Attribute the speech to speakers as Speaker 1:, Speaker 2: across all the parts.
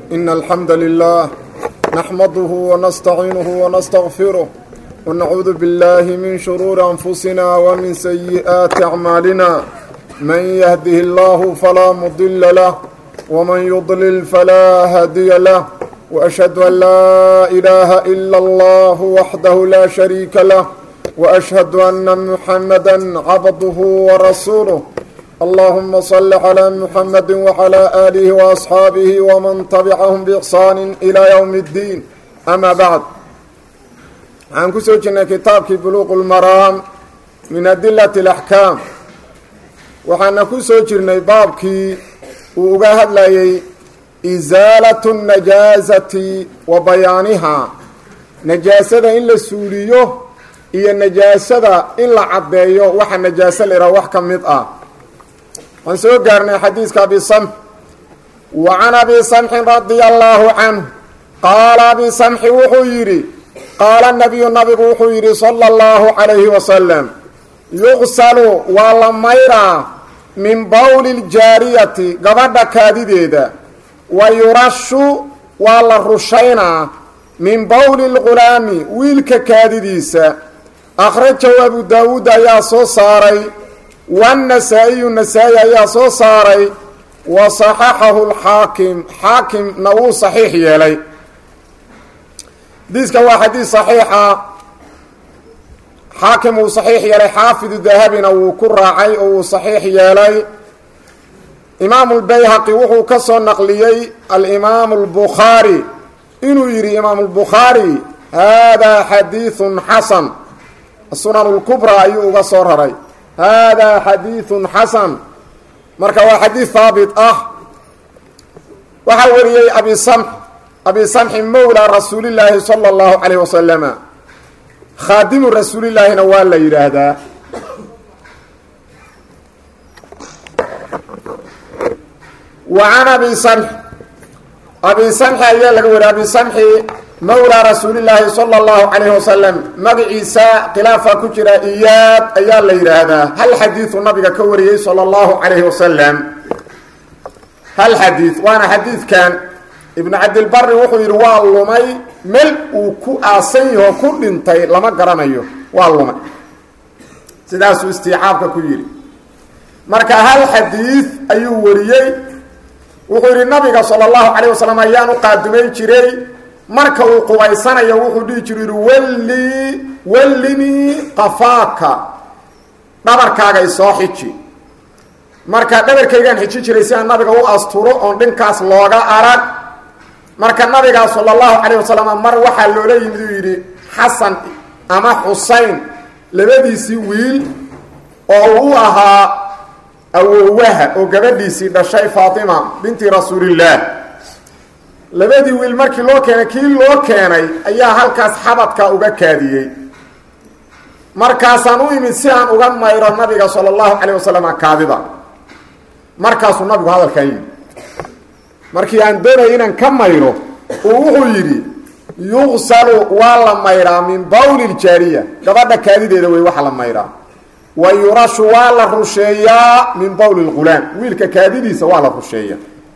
Speaker 1: إن الحمد لله نحمده ونستعينه ونستغفره ونعوذ بالله من شرور أنفسنا ومن سيئات أعمالنا من يهده الله فلا مضل له ومن يضلل فلا هادي له وأشهد أن لا إله إلا الله وحده لا شريك له وأشهد أن محمدا عبده ورسوله اللهم صل على محمد وعلى آله وأصحاabه ومن تبعهم بإحsaan إلى يوم الدين أmا bعd waxaan ku soo jirnay kitaabkii buluq الmaraam min adilaة الأحكاam waxaana ku soo jirnay baabkii uu uga hadlayay إزaalaة النajaaزati wa bayaanihaa najaasada in la suuliyo iyo najaasada in la caddeeyo waxa najaaso la ihaha wax ka mid ah waxaan soo gaarnay xadiiska abi samx wa can abi samxin radia allaahu canhu qaala abi samxi wuxuu yidhi qaala nabiyu nabigu wuxuu yidhi sala allahu calayhi wasalam yuqsalu waa la mayraa min bowli ljaariyati gabadha kaadideeda wa yurashu waa la rushaynaa min bowli lgulaami wiilka kaadidiisa akhrajahu abu daawuud ayaa soo saaray wannasaa'iyu nasaa-i ayaa soo saaray wa saxaxahu lxaakim xaakimna wuu saxiix yeelay xadiiska waa xadiis saxiixa xaakim wuu saxiix yeelay xaafidu dahabina wuu ku raacay oo wuu saxiix yeelay imaamu lbayhaqi wuxuu ka soo naqliyey alimaamu lbukhaari inuu yidhi imaamu lbukhaari haadaa xadiidun xasan sunan lkubraa ayuu uga soo raray hada xadiiثu xasan marka waa xadiid haabit ah waxaa wariyey abi samx abi samxi mowla rasuulillaahi salى اllahu calayh wasalama khaadimu rasuulillaahina waa la yidhaahdaa wa can abi samx abi samxi ayaa laga wariya abi samxi mowlaa rasuulillaahi sala allahu calayhi wasalam magaciisa khilaafa ku jira iyaad ayaa la yidhaahdaa hal xadiidu nabiga ka wariyey sala allahu calayhi wasalam hal xadiid waana xadiidkan ibnu cabdilbari wuxuu yidhi waa lumay mel uu ku aasan yaho ku dhintay lama garanayo waa lumay sidaasuu istiicaabka ku yidhi marka hal xadiid ayuu wariyey wuxuu yidhi nabiga sala allahu calayh wasalam ayaan u qaadumay jiray marka uu qubaysanayo wuxuu dhihi jiru yidhi wallii wallinii qafaaka dhabarkaaga isoo xiji marka dhabarkaygaan xiji jiray si aan nabiga u asturo oon dhinkaas looga arag marka nabigaa sala allahu calayh wasalam mar waxaa loola yimid uu yidhi xasan ama xusayn labadiisii wiil oo uu ahaa awowaha oo gabadhiisii dhashay faatima binti rasuulillaah labadii wiil markii loo keenay kii loo keenay ayaa halkaas xabadka uga kaadiyey markaasaan u imid si aan uga mayro nabiga sala allahu calayh wasalam kaadida markaasuu nabigu hadalkan yidhi markii aan doonaya inaan ka mayro uu wuxuu yidhi yuqsalu waa la mayraa min bawli ljaariya gabadha kaadideeda wey waxa la mayraa wa yurashu waa la rusheeyaa min bawli lgulaam wiilka kaadidiisa waa la rusheeya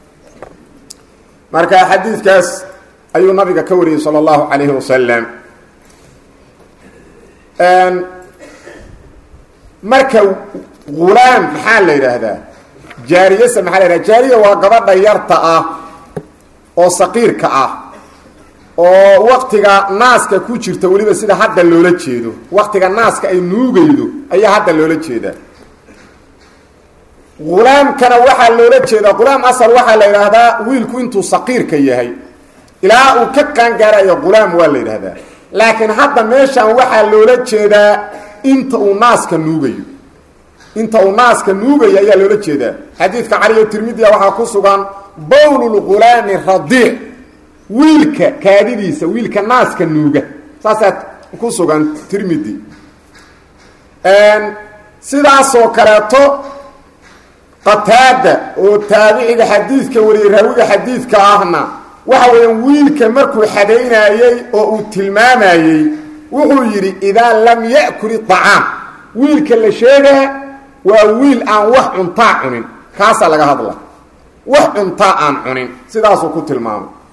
Speaker 1: marka xadiidkaas ayuu nabiga ka wariyey salى اllahu calayhi wasalam marka gulaam maxaa la yidhaahdaa jaariyase maxaa la yidhahda jaariya waa gabadha yarta ah oo saqiirka ah oo waktiga naaska ku jirta weliba sida hadda loola jeedo waktiga naaska ay nuugaydo ayaa hadda loola jeedaa gulaamkana waxaa loola jeedaa gulaam asal waxaa la yidhaahdaa wiilku intuu saqiirka yahay ilaa uu ka qaangaarayo gulaam waa la yidhaahdaa laakiin hadda meeshan waxaa loola jeedaa inta uu naaska nuugayo inta uu naaska nuugayo ayaa loola jeedaa xadiidka caliyo tirmidiya waxaa ku sugan bowlulgulaami radiic wiilka kaadidiisa wiilka naaska nuuga saasaa ku sugan tirmidi sidaasoo kaleeto qataada oo taabiciga xadiidka wariyey raawiga xadiidka ahna waxa weeyaan wiilka markuu xadaynaayey oo uu tilmaamayey wuxuu yidhi idaa lam ya'kul iطacaam wiilka la sheegaa waa wiil aan wax cuntaa cunin kaasaa laga hadla wax cuntaa aan cunin sidaasuu ku tilmaamay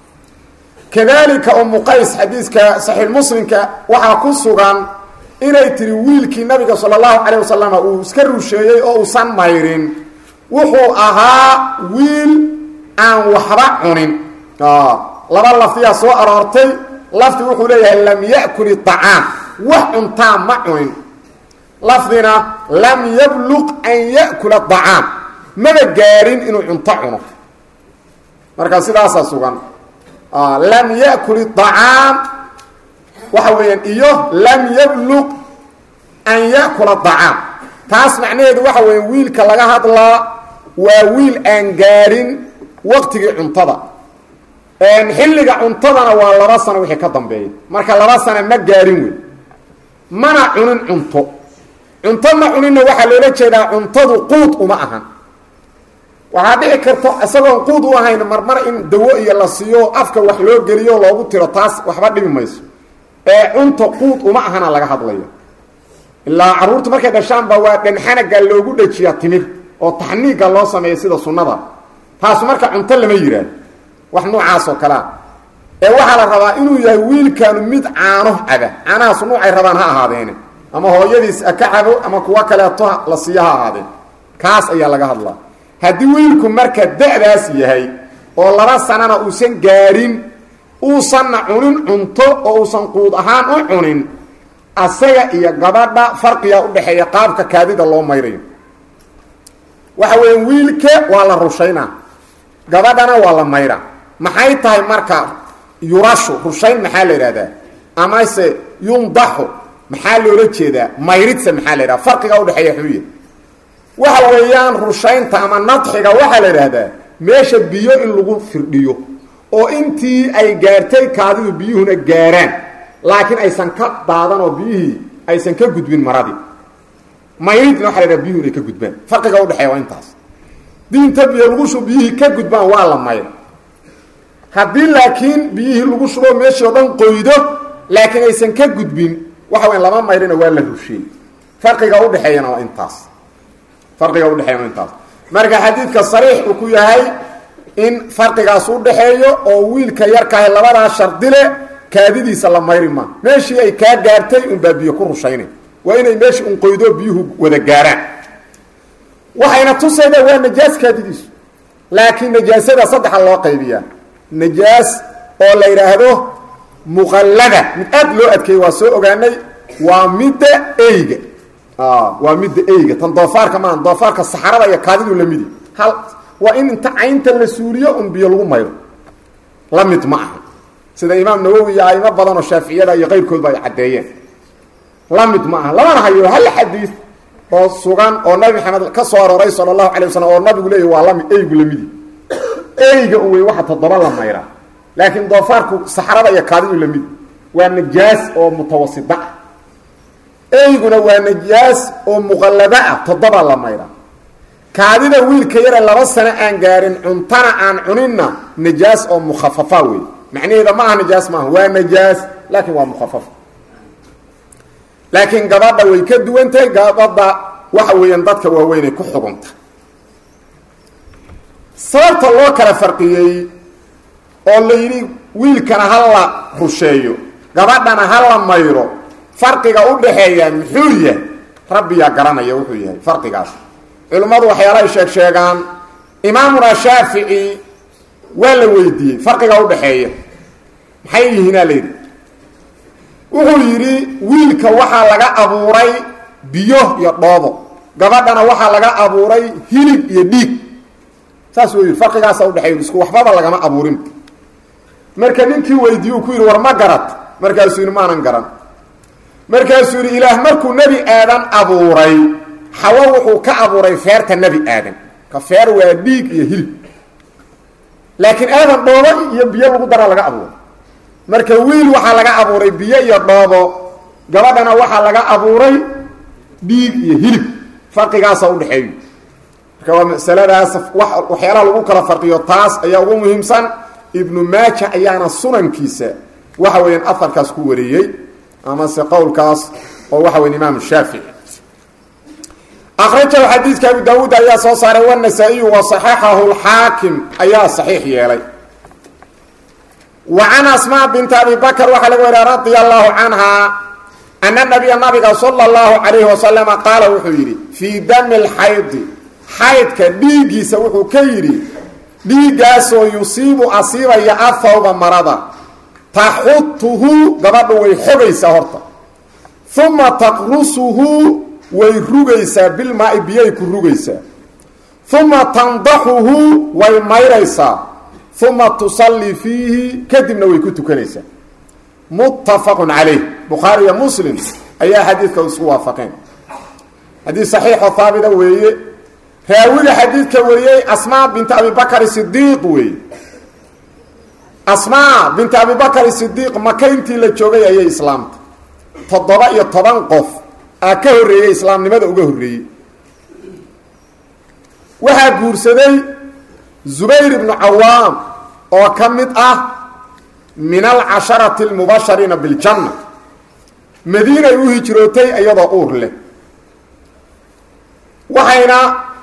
Speaker 1: kadalika umu qays xadiiska saxiix muslimka waxaa ku sugan inay tiri wiilkii nabiga sala allahu calayh wasalam uu iska rusheeyey oo uusan mayrin wuxuu ahaa wiil aan waxba cunin laba lafdiyaa soo aroortay lafdi wuxuu leeyahay lam ya'kul iطacaam wax cuntaa ma cunin lafdina lam yabluq an ya'kula acaam maba gaarin inuu cunto cuno marka sidaasaa sugan lam ya'kul iطacaam waxa weeyaan iyo lam yabluq an ya'kula acaam taas macnaheedu waxa weya wiilka laga hadlaa waa wiil aan gaarin waqtigii cuntada xilliga cuntadana waa laba sano wixii ka dambeeya marka laba sana ma gaarin wey mana cunin cunto cunto ma cuninna waxaa loola jeedaa cuntadu quud uma ahan waxaa dhici karta isagoon quud u ahayn marmar in dawo iyo la siiyo afka wax loo geliyo loogu tiro taas waxba dhibi mayso ee cunta quud uma ahana laga hadlayo ilaa carruurtu markay dhashaanba waa dhanxanaga loogu dhajiyaa timir oo taxniiga loo sameeya sida sunnada taas marka cunto lama yidhaah wax noocaas oo kalea ee waxaa la rabaa inuu yahay wiilkaanu mid caano caba caanahaas nuucay rabaan ha ahaadeene ama hooyadiis ka cabo ama kuwo kaleeto la siiyo ha ahaadeen kaas ayaa laga hadlaa haddii wiilku marka da-daas yahay oo laba sanana uusan gaarin uusanna cunin cunto oo uusan quud ahaan u cunin asaga iyo gabadha farqigaa udhaxeeya qaabka kaadida loo mayrayo waxa weya wiilka waa la rushaynaa gabadhana waa la mayra maxay tahay marka yurashu rushayn maxaa la idhahdaa amase yundaxu maxaa loola jeedaa mayridse maxaa la idhahda farqiga udhexeeya xuuya waxa weeyaan rushaynta ama nadxiga waxaa la idhaahdaa meesha biyo in lagu firdhiyo oo intii ay gaartay kaadidu biyuhuna gaaraan laakiin aysan ka daadan oo biyihii aysan ka gudbin maradii mayridna waxa la idhaha biyuhu inay ka gudbaan farqiga udhexeeya waa intaas diinta biyo lagu shubo biyihii ka gudbaan waa la mayra haddii laakiin biyihii lagu shubo meeshii o dhan qoydo laakiin aysan ka gudbin waxa weya lama mayrina waa la rusheey farqiga udhexeeyana waa intaas farqiga udhexeeyana waa intaas marka xadiidka sariix uu ku yahay in farqigaas udhexeeyo oo wiilka yarkahay labadaa shardile kaadidiisa la mayri maa meeshii ay kaa gaartay unbaa biyo ku rushayna waa inay meeshii un qoydo biyuhu wada gaaraan waxayna tusaydaa waa najaas kaadidiisu laakiin najaasada saddexa loo qaybiyaa najaas oo la yidhaahdo muqallada mid aad loo adkeeyey waa soo ogaanay waa midda eyga waa midda eyga tan doofaarka maa doofaarka saxarada iyo kaadidu lamidi hal waa in inta caynta la suuliyo un biyo lagu mayro la mid ma aha sida imaam nawowi iyo aimo badan oo shaaficiyada iyo qayrkoodba ay caddeeyeen la mid ma aha lamana hayo hal xadiid oo sugan oo nabi maxamed ka soo arooray sala allahu alay wasalam oo nabigu leeyah waa lami eygu lamidi eyga u wey waxa toddoba la mayraa laakiin doofaarku saxrada iyo kaadidu lamidi waa najaas oo mutawasita ah eyguna waa najaas oo muqallada ah toddoba la mayraa kaadida wiilka yare laba sano aan gaarin cuntana aan cuninna najaas oo mukhafafa wey macnaheeda ma aha najaas maaha waa najaas laakiin waa mukhafafa laakiin gabadha way ka duwan tahay gabadha waxa weeyaan dadka waaweynay ku xugunta sababta loo kala farqiyey oo la yidhi wiilkana ha la rusheeyo gabadhana ha la mayro farqiga u dhaxeeya muxuu yahay rabbiyaa garanaya wuxuu yahay farqigaas culimmadu waxyaalahay sheeg sheegaan imaamuna shaafici waa la weydiiyey farqiga udhaxeeya maxay yihiinaa la yidhi wuxuu yidhi wiilka waxaa laga abuuray biyo iyo dhoobo gabadhana waxaa laga abuuray hilib iyo dhiig saas uu yidhi farqigaasa udhexeeya isku waxbaba lagama abuurin marka ninkii weydiiye uu ku yidhi war ma garat markaasuu yidhi maanan garan markaasuu yidhi ilaah markuu nebi aadan abuuray xawo wuxuu ka abuuray feerta nebi aadan ka feer waa dhiig iyo hilib laakiin aadan dhoobo iyo biyo lagu dara laga abuuray marka wiil waxaa laga abuuray biyo iyo dhoobo gabadhana waxaa laga abuuray dhiig iyo hilib farqigaasa udhexeeyo marka waa masaladaas waxyaalaha lagu kala farqiyo taas ayaa ugu muhiimsan ibnu maaja ayaana sunankiisa waxa weeyaan aharkaas ku wariyey amase qowlkaas oo waxa weya imaam shaafici akrajahu xadiidka abu daawuud ayaa soo saaray wanasaa-iyu wa saxaxahu lxaakim ayaa saxiix yeelay wa can asmaa binti abi bakr waxaa laga wariya radia allahu canhaa ana nabiya nabiga sala allahu calayhi wasalama qaala wuxuu yidhi fii dami lxaydi xaydka dhiiggiisa wuxuu ka yidhi dhiiggaasoo yusiibu asiibaya afawba marada taxutuhu gabadha way xogaysaa horta uma taqrusuhu way rugaysaa bilmaai biyay ku rugaysaa uma tandaxuhu way mayraysaa uma tusallii fiihi kadibna way ku tukanaysaa muttafaqun calayh bukhaari iyo muslim ayaa xadiidka isku waafaqeen xadiid saxiixoo haabita weeye raawiga xadiidka wariyey asmaa binti abibakr sidiiq weeye asmaa binti abibakr sidiiq maka intii la joogay ayay islaamta toddoba iyo toban qof aa ka horreeyey islaamnimada uga horreeyey waxaa guursaday zubayr ibnu cawaam oo ka mid ah min alcasharati almubashariina biljanna madiinay u hijrootay iyadoo uur leh waxayna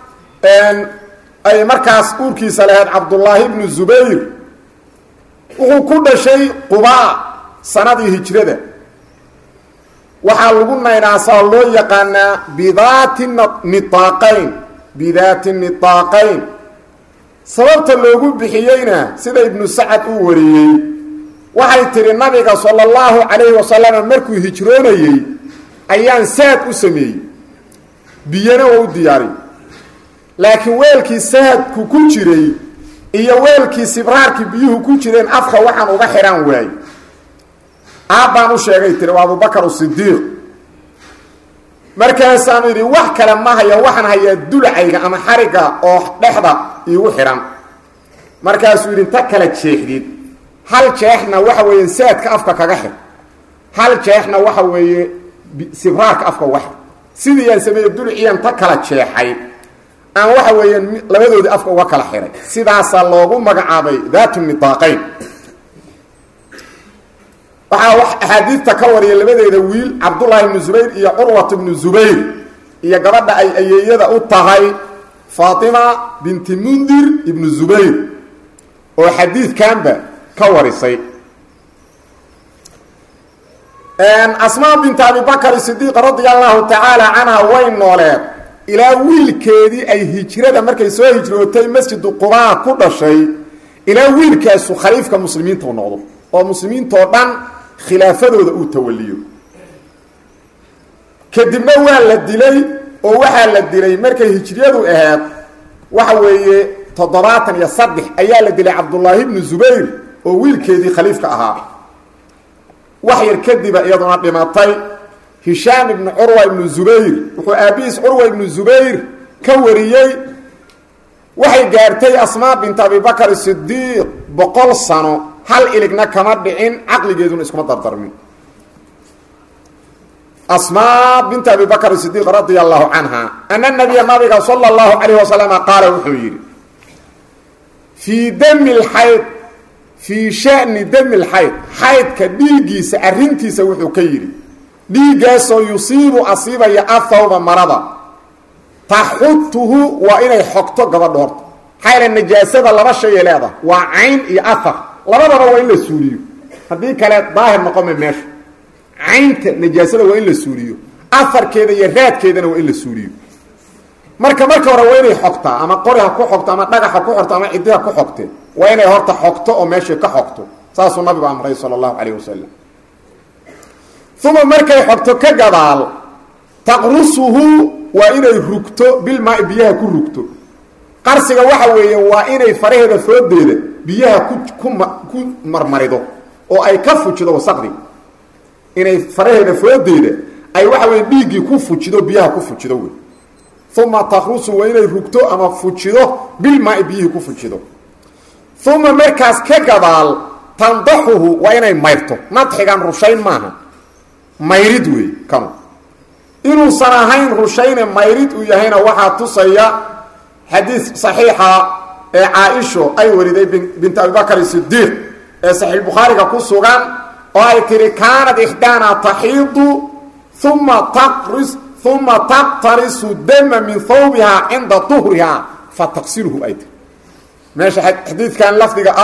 Speaker 1: ay markaas uurkiisa lahayd cabdullaahi ibnu zubayr wuxuu ku dhashay qubaa sanadii hijrada waxaa lagu naynaasaa loo yaqaanaa bidaati niaaqayn bidaati niaaqayn sababta loogu bixiyeyna sida ibnu sacad uu wariyey waxay tidhi nabiga sala allahu calayhi wasalam markuu hijroonayey ayaan saad u sameeyey biyana oo u diyaariy laakiin weelkii saadku ku jiray iyo weelkii sibraarkii biyuhu ku jireen afka waxaan uga xidhaan waayey aabbaan u sheegay tiri waa abubakar sidiiq markaasaanu yidhi wax kale ma haya waxaan hayaa dulacayga ama xarigga oo dhexda iigu xidhan markaasuu yidhi inta kala jeexdid hal jeexna waxa weeye saadka afka kaga xid hal jeexna waxa weeye sibraarka afka uga xid sidii aan sameeyey dulciyan ta kala jeexay aan waxa weeye labadoodii afka uga kala xidhay sidaasaa loogu magacaabay daatu nidaaqayn waxaa axaadiidta ka wariya labadeeda wiil cabdullaahi ibnu zubayr iyo curwat ibnu zubayr iyo gabadha ay ayeeyada u tahay faatima binti mundir ibnu zubayr oo xadiidkanba ka warisay asmaa binti abibakr sidiiq radia allahu tacaala canha way nooleed ilaa wiilkeedii ay hijrada markay soo hijrootay masjidu qubaa ku dhashay ilaa wiilkaasu khaliifka muslimiinta u noqdo oo muslimiintoo dhan khilaafadooda uu tawaliyo kadibna waa la dilay oo waxaa la dilay markay hijriyadu ahayd waxa weeye toddobaatan iyo saddex ayaa la dilay cabdullaahi ibnu zubayr oo wiilkeedii khaliifka ahaa wax yar kadiba iyaduna dhimatay hishaam ibnu curwa ibnu zubayr wuxuu aabihiis curwa ibnu zubayr ka wariyey waxay gaartay asmaa bint abibakr sidiiq boqol sano hal iligna kama dhicin caqligeeduna iskuma dardarmin asmaa bint abi bakr sidiiq radia allahu canha ana nabiya nabiga sala allahu calayh wasalama qaala wuxuu yidhi fii dami lxayd fii shani dami lxayd xaydka dhiiggiisa arrintiisa wuxuu ka yidhi dhiiggaasoo yusiibu asiibaya athawba marada taxutuhu waa inay xogto gabadha horta xayla najaasada laba shayay leedahay waa cayn iyo ahar labadaba waa in la suuliyo haddii kale daahir noqome meesha caynta najaasada waa in la suuliyo aharkeeda iyo raadkeedana waa in la suuliyo marka marka hore waa inay xogtaa ama qori ha ku xogto ama dhagax ha ku xogto ama ciddi ha ku xogte waa inay horta xogto oo meeshay ka xogto saasuu nabigu amray sala allahu calayh wasalam uma markay xogto ka gadaal taqrusuhu waa inay rugto bilmaai biyaha ku rugto qarsiga waxa weeye waa inay faraheeda foodeeda biyaha ku ku marmarido oo ay ka fujido wasaqdi inay faraheeda foodeeda ay waxa weye dhiiggii ku fujido biyaha ku fujido wey uma takrusu waa inay rugto ama fujido bilmaai biyihii ku fujido uma markaas ka gadaal tandaxuhu waa inay mayrto nadxigan rushayn maaha mayrid wey kanu inuusan ahayn rushayne mayrid uu yahayna waxaa tusaya xadiid saxiixa ee caa-isho ay wariday bint abibakr sidiiq ee saxiixbukhaariga ku sugan oo ay tihi kaanat ixdaana taxiidu uma taqris uma taqtarisu dama min hawbihaa cinda duhrihaa fataqsilhu ay tiri meesha xadiidkan lafdiga ah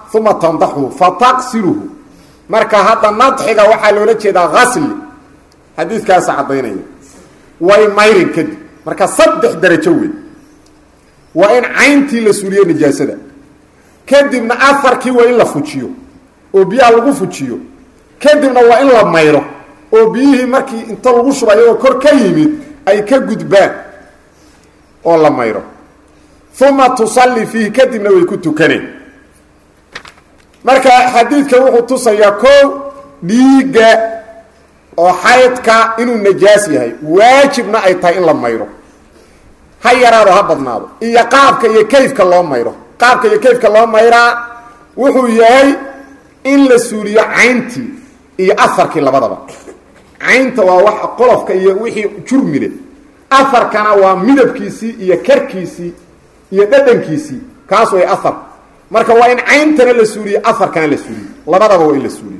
Speaker 1: uma tandaxuhu fataqsiluhu marka hadda nadxiga waxaa loola jeedaa asli xadiidkaasa caddaynaya way mayrin kadib marka saddex darajo wey waa in cayntii la suuliyo nijaasada kadibna afarkii waa in la fujiyo oo biyaha lagu fujiyo kadibna waa in la mayro oo biyihii markii inta lagu shubayo oo kor ka yimid ay ka gudbaan oo la mayro uma tusalli fiihi kadibna way ku tukaneen marka xadiidka wuxuu tusayaa kow dhiigga oo xaydka inuu najaas yahay waajibna ay tahay in la mayro ha yaraado ha badnaado iyo qaabka iyo kayfka loo mayro qaabka iyo kayfka loo mayraa wuxuu yahay in la suuliyo cayntii iyo afarkii labadaba caynta waa wax qolofka iyo wixii jurmile afarkana waa midabkiisii iyo karkiisii iyo dhadhankiisii kaas way afar marka waa in cayntana la suuliyo afarkana la suuliyo labadaba waa in la suuliyo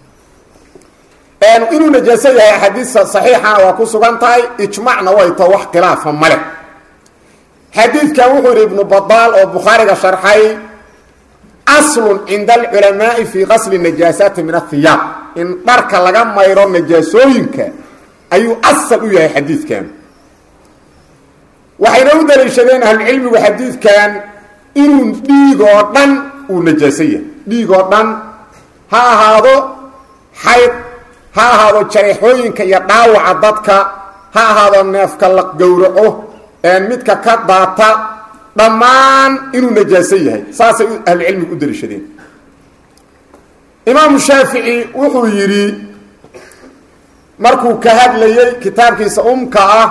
Speaker 1: inuu najaaso yahay axaadiista saxiixana waa ku sugan tahay ijmacna way tao wax khilaafa male xadiidkan wuxuu yihi ibnu badaal oo bukhaariga sharxay aslun cinda alculamaai fii qasli najaasaati min ahiyaab in dharka laga mayro najaasooyinka ayuu asal u yahay xadiidkan waxayna u daliishadeen ahlucilmigu xadiidkan inuu dhiig oo dhan uu najaaso yahay dhiig oo dhan ha ahaado xayd ha ahaado jareexooyinka iyo dhaawaca dadka ha ahaado neefka la gowraco midka ka daata dhammaan inuu najaaso yahay saasay ahlucilmigu u daliishadeen imaamu shaafici wuxuu yidhi markuu ka hadlayey kitaabkiisa umka ah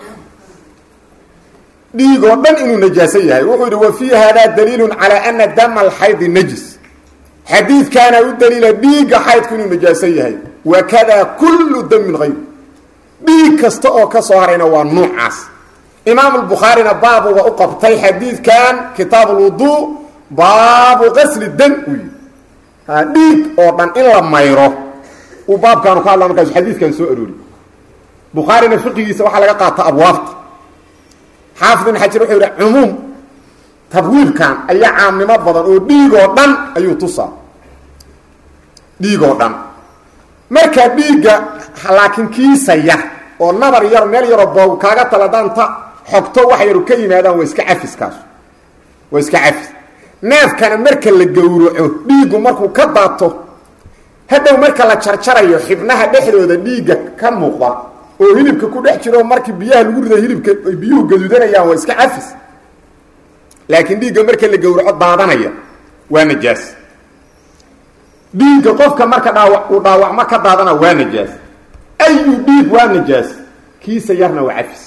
Speaker 1: dhiig oo dhan inuu najaaso yahay wuxuu yidhi wa fii hada daliilu calaa ana dama alxaydi najis xadiidkaana u daliila dhiigga xaydku inuu najaaso yahay wakada kullu damin hayr dhiig kasta oo ka soo harayna waa nuucaas imaam albukhaarina baabuga u qabtay xadiidkan kitaab alwuduu baabu qasli dam uu yidhi dhiig oo dhan in la mayro uu baabkaanu ka hadla markaasu xadiidkan soo aroori bukhaarina fiqigiisa waxaa laga qaata abwaabta xaafid ibn xajar wuxuu yidhi cumuum tabwiibkan ayaa caamnimo badan oo dhiig oo dhan ayuu tusaa dhiig oo dhan marka dhiigga laakiin kiisa yar oo nabar yar meel yaroo boog kaaga taladaanta xogto wax yaru ka yimaadaan waa iska cafiskaas waa iska cafis neefkana marka la gowraco dhiiggu markuu ka daato hadhow marka la jarjarayo xibnaha dhexdooda dhiigga ka muuqda oo hilibka ku dhex jiro markii biyaha lagu rida hilibka ay biyuhu gaduudanayaan waa iska cafis laakiin dhiigga marka la gowraco daadanaya waa najaas dhiigga qofka marka dhaawa uu dhaawacmo ka daadana waa najaas ayu dhiig waa najaas kiisa yarna waa cafis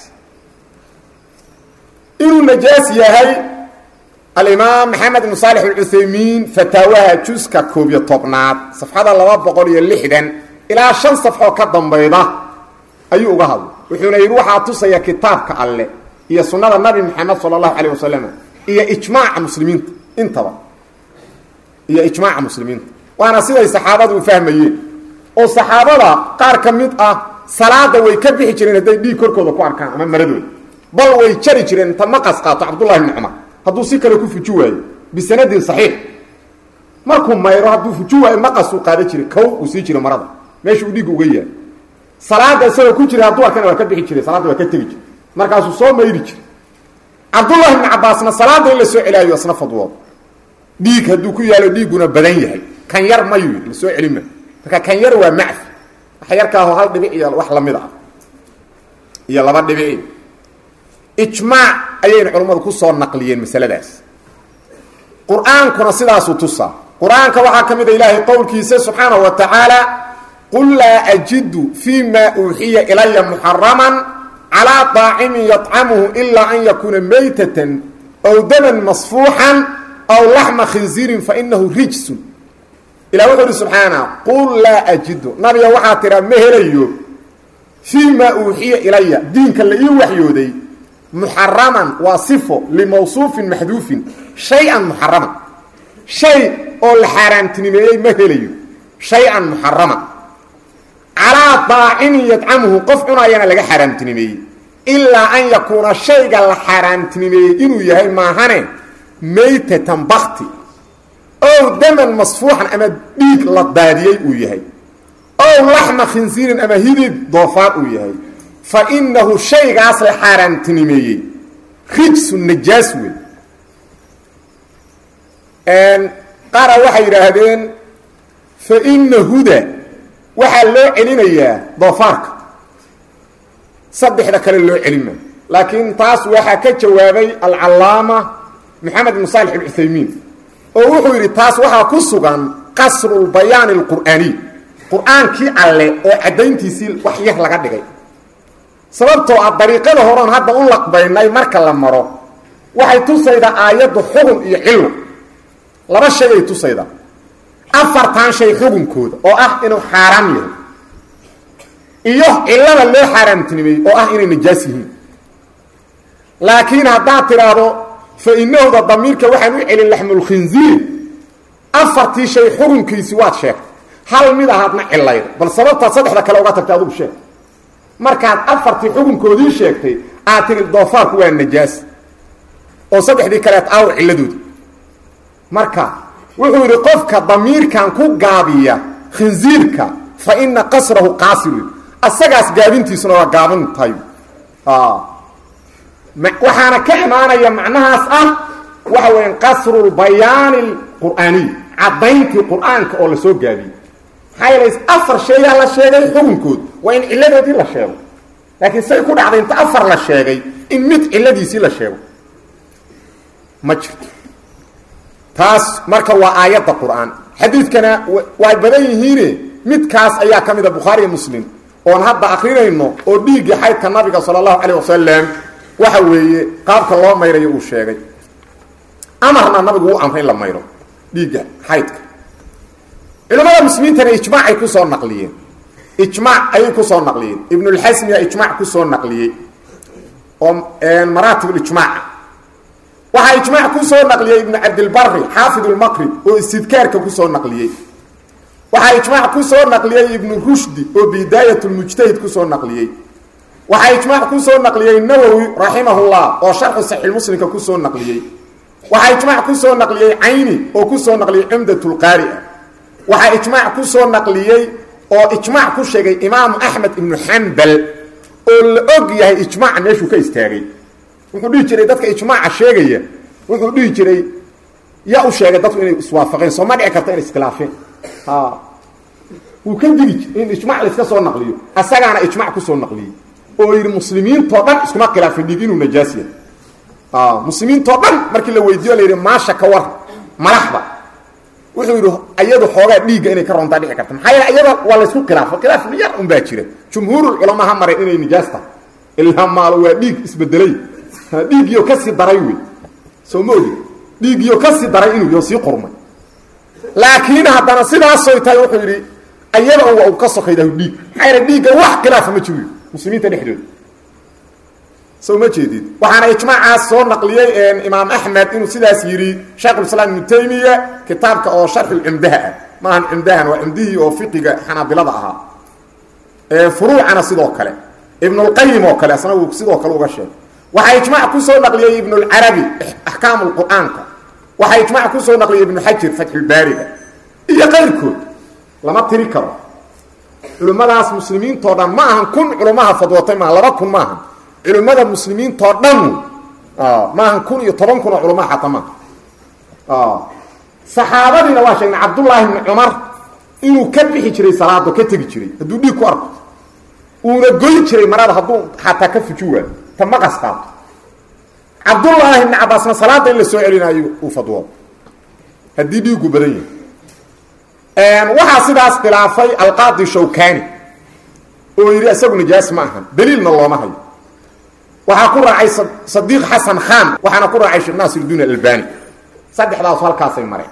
Speaker 1: inuu najaas yahay alimaam maxamed ibn saalix alcuthaymiin fataawaha juska koob iyo tobnaad safxada laba boqol iyo lixdan ilaa shan safxoo ka dambayda ayuu uga hadlay wuxuuna yidhi waxaa tusaya kitaabka alle iyo sunnada nabi maxamed sala allahu calayh wasalam iyo ijmaaca muslimiinta intaba iyo ijmaaca muslimiinta waana siday saxaabadu u fahmayeen oo saxaabada qaar ka mid ah salaada way ka bixi jireen hadday dhiig korkooda ku arkaan ama maradooda bal way jari jireen inta maqas qaato cabdullahi bni cumar hadduu si kale ku fuji waayo bisanadin saxiix markuu mayro hadduu fuji waayo maqasuu qaada jiray kow uu sii jira marada meesha uu dhiigga uga yahay salaada isagoo ku jira hadduu arkana waa ka bixi jiray salaadda waa ka tegi jiray markaasuu soo mayri jiray cabdullahi bni cabaasna salaada in la soo celaayo isna fadwooda dhiig hadduu ku yaalo dhiigguna badan yahay kan yar mayu la soo celima marka kan yar waa macfi wax yarkaaho hal dhibic iyo wax lamid ah iyo laba dhibici ijmaac ayayna culammadu ku soo naqliyeen masaladaas qur-aankuna sidaasuu tusaa qur-aanka waxaa ka mid a ilaahay qowlkiisa subxaanahu wa tacaala qul laa ajidu fii ma uuxiya ilaya muxaraman calaa daacimin yطcamuhu ilaa an yakuuna maytatan aw daman masfuuxan aw laxma khinziirin fainahu rijsun ilah wuxuu uhi subxaana qul laa ajidu nabiga waxaa tiraa ma helayo fii maa uuxiya ilaya diinka la ii waxyooday muxaraman waa sifo limawsuufin maxduufin shay-an muxaraman shay oo la xaaraamtinimeeyey ma helayo shay-an muxaraman calaa daacimin yadcamuhu qof cunaayana laga xaaraamtinimeeyey ilaa an yakuuna shayga la xaaraamtinimeeyey inuu yahay maahane maytatan bakti ow daman masfuuxan ama dhiig la daadiyey uu yahay ow laxma khinsiirin ama hidib doofaar uu yahay fa innahu shaygaas la xaaraantinimeeyey rijsu najaas wey qaara waxay yidhaahdeen fa ina huda waxaa loo celinayaa doofaarka saddexda kale loo celin maayo laakiin taas waxaa ka jawaabay alcallaama maxamed ibn saalix alcuthaymiin oo wuxuu yidhi taas waxaa ku sugan qasrulbayaani alqur'aaniy qur-aankii alle oo caddayntiisii wax yar laga dhigay sababtoo ah dariiqada horeon hadda u laqbaynay marka la maro waxay tusaydaa aayaddu xugun iyo cillo laba shay ay tusaydaa afartan shay xugunkooda oo ah inuu xaaraam yahay iyo cillada loo xaaraamtinimeeyey oo ah inay najaas yihiin laakiin haddaad tidhaahdo fa inahuda damiirka waxaan u celin laxmulkhinziir afartii shay xugunkiisii waad sheegtay hal mid ahaadna cilayda bal sababtaad saddexda kale uga tagtay adugu sheeg markaad afartii xukunkoodii sheegtay aad tiri doofaarku waa najaas oo saddexdii kaleet aaw cilladoodi marka wuxuu yidhi qofka damiirkan ku gaabiya khinziirka fa ina qasrahu qaasiru asagaas gaabintiisuna waa gaaban tahay waxaana ka imaanaya macnahaas ah waxa weya qasrulbayaani alqur'aaniy caddayntii qur'aanka oo lasoo gaabiyey maxaa yeele afar sheegaa la sheegay xukunkood waa in cilladoodii la sheego laakiin say ku dhacday inta afar la sheegay in mid cilladiisii la sheego ma jirto taas marka waa aayadda qur'aan xadiidkana way badan yihiine midkaas ayaa ka mida bukhaariiyo muslim oon hadda akrinayno oo dhiiggii xaydka nabiga sala allahu calayh wasalam waxa weeye qaabka loo mayrayo uu sheegay amarna nabigu uu amray in la mayro dhiigga xaydka culamada muslimiintana ijmaacay kusoo naqliyeen ijmaac ayay kusoo naqliyeen ibnulxasmiya ijmaac kusoo naqliyey oo maraatib ijmaaca waxaa ijmaac kusoo naqliyey ibnu cabdilbari xaafid lmaqrib oo istidkaarka kusoo naqliyey waxaa ijmaac kusoo naqliyey ibnu rushdi oo bidaayat lmujtahid kusoo naqliyey waxaa ijmaac kusoo naqliyey nawowi raximahullah oo sharxu saxiixmuslimka kusoo naqliyey waxaa ijmaac kusoo naqliyey cayni oo kusoo naqliyey cumdatulqaari'a waxaa ijmaac kusoo naqliyey oo ijmaac ku sheegay imaamu axmed ibnu xambal oo la og yahay ijmaaca meeshuu ka istaagay wuxuu dhihi jiray dadka ijmaaca sheegaya wuxuu dhihi jiray yaa u sheegay dadku inay iswaafaqeen soo ma dhici karta inay iskhilaafeen wuu ka digi jir in ijmac layska soo naqliyo asagaana ijmac kusoo naqliyey oo yidhi muslimiintoo dhan iskuma khilaafin dhiig inuu najaas yahay muslimiintoo dhan markii la weydiiyo la yidhi maasha ka war malaxda wuxuu yidhi iyadu xoogaa dhiigga inay ka roontaa dhici karta maxaa yeele iyada waa laysku khilaafo khilaaf yar un baa jira jumhuurulculamaa ha maray inay nijaas tahay ilaa maalo waa dhiig isbedelay dhiiggiyo kasii daray wey soo ma ogi dhiiggiyo kasii daray inuu yo sii qurmay laakiin haddana sidaasoy tahay wuxuu yidhi iyada un waa uu ka sokaydahu dhiig maxaa yeele dhiigga wax khilaafa ma jiro muslimiinta dhexdooda soo ma jeedid waxaana ijmaacaas soo naqliyey imaam axmed inuu sidaas yidhi shaykhulislaam ibnu taymiya kitaabka oo sharxulcumdaha ah maahan cumdahan waa cumdihii oo fiqiga xanaabilada ahaa furuucana sidoo kale ibnulqayim oo kale asna uu sidoo kale uga sheegay waxaa ijmaac kusoo naqliyey ibnulcarabi axkaam lqur'aanka waxaa ijmaac kusoo naqliyey ibnu xajir fatxulbaariga iyo qayrkood lama tiri karo culimmadaas muslimiintoo dhan ma ahan kun culummaha fadwatay maaha laba kun maaha culimmada muslimiintoo dhan maahan kun iyo toban kun oo culamaha xataa maaha saxaabadiina waa sheegnay cabdullaahi bni cumar inuu ka bixi jiray salaado ka tegi jiray hadduu dhiig ku arko uuna goy jiray marada hadduu xataa ka fuji waayo ta ma qastaato cabdullaahi bni cabaasna salaada in la soo celinayo uu fadwoodo haddii dhiigu badan yahay waxaa sidaas khilaafay alqaadi shawkani oo yidhi isagu nijaas ma ahan daliilna looma hayo waxaa ku raacay sadiiq xasan khan waxaana ku raacay sheekh naasirudiin albani saddexdaas halkaasay mareen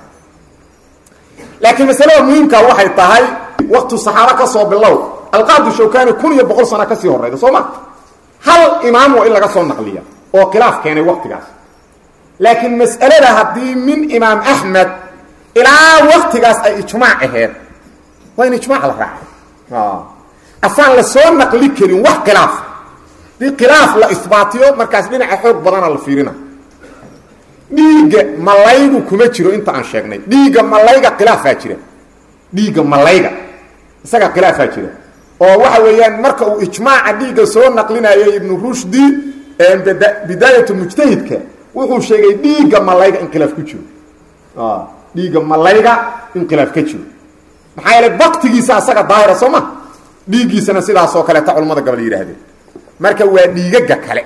Speaker 1: laakiin masalada muhiimka waxay tahay waktu saxaabo ka soo bilow alqaadi shawkani kun iyo boqol sana kasii horeyda soo ma hal imaam waa in laga soo naqliya oo khilaaf keenay waktigaas laakiin mas'alada haddii min imaam axmed ilaa waktigaas ay ijmaac aheed waa in ijmaac la raacay asaan la soo naqli karin wax khilaaf hadii khilaaf la isbaatiyo markaas dhinaca xoog badana la fiirina dhiigga malaygu kuma jiro inta aan sheegnay dhiigga malayga khilaafaa jira dhiigga malayga isaga khilaafaa jira oo waxa weeyaan marka uu ijmaaca dhiigga soo naqlinayay ibnu rushdi bidaayatu mujtahidka wuxuu sheegay dhiigga malayga in khilaaf ku jiro dhiigga malayga in khilaaf ka jiro maxaa yeele baktigiisa asaga daahira soo ma dhiiggiisana sidaasoo kaleeta culamada gabal yidhaahdeen marka waa dhiigaga kale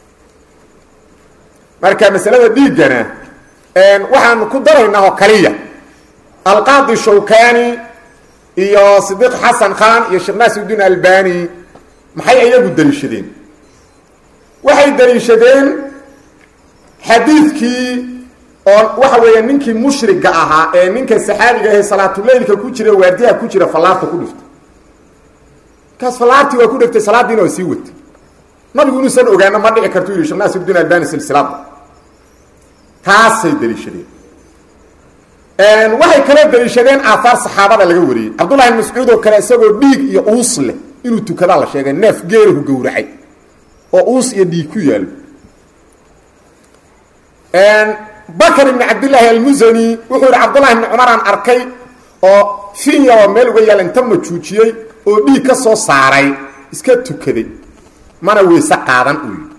Speaker 1: marka masalada dhiiggana waxaan ku daraynaa oo kaliya alqaadi shawkani iyo sidiiq xasan khan iyo sheekh naasirudiin albani maxay iyagu daliishadeen waxay daliishadeen xadiidkii oo waxa weeya ninkii mushriga ahaa ee ninka saxaabiga ahe salaatuleylka ku jira waardiyaha ku jira fallaarta ku dhiftay kaas fallaartii waa ku dhegtay salaadiina waa sii watay nabigu inuusan ogaano ma dhici kartu yihi shekh naasirudiin albani silsilada taasay daliishadeen waxay kala daliishadeen aahaar saxaabada laga wariyey cabdullahi bn mascuud oo kale isagoo dhiig iyo uus leh inuu tukadaa la sheegay neef geelahu gowracay oo uus iyo dhiig ku yaalo bakr ibn cabdillaahi almusani wuxuu yihi cabdullahi bni cumaraan arkay oo finya oo meel uga yaala inta majuujiyey oo dhiig ka soo saaray iska tukaday mana weyse qaadan uu yidhi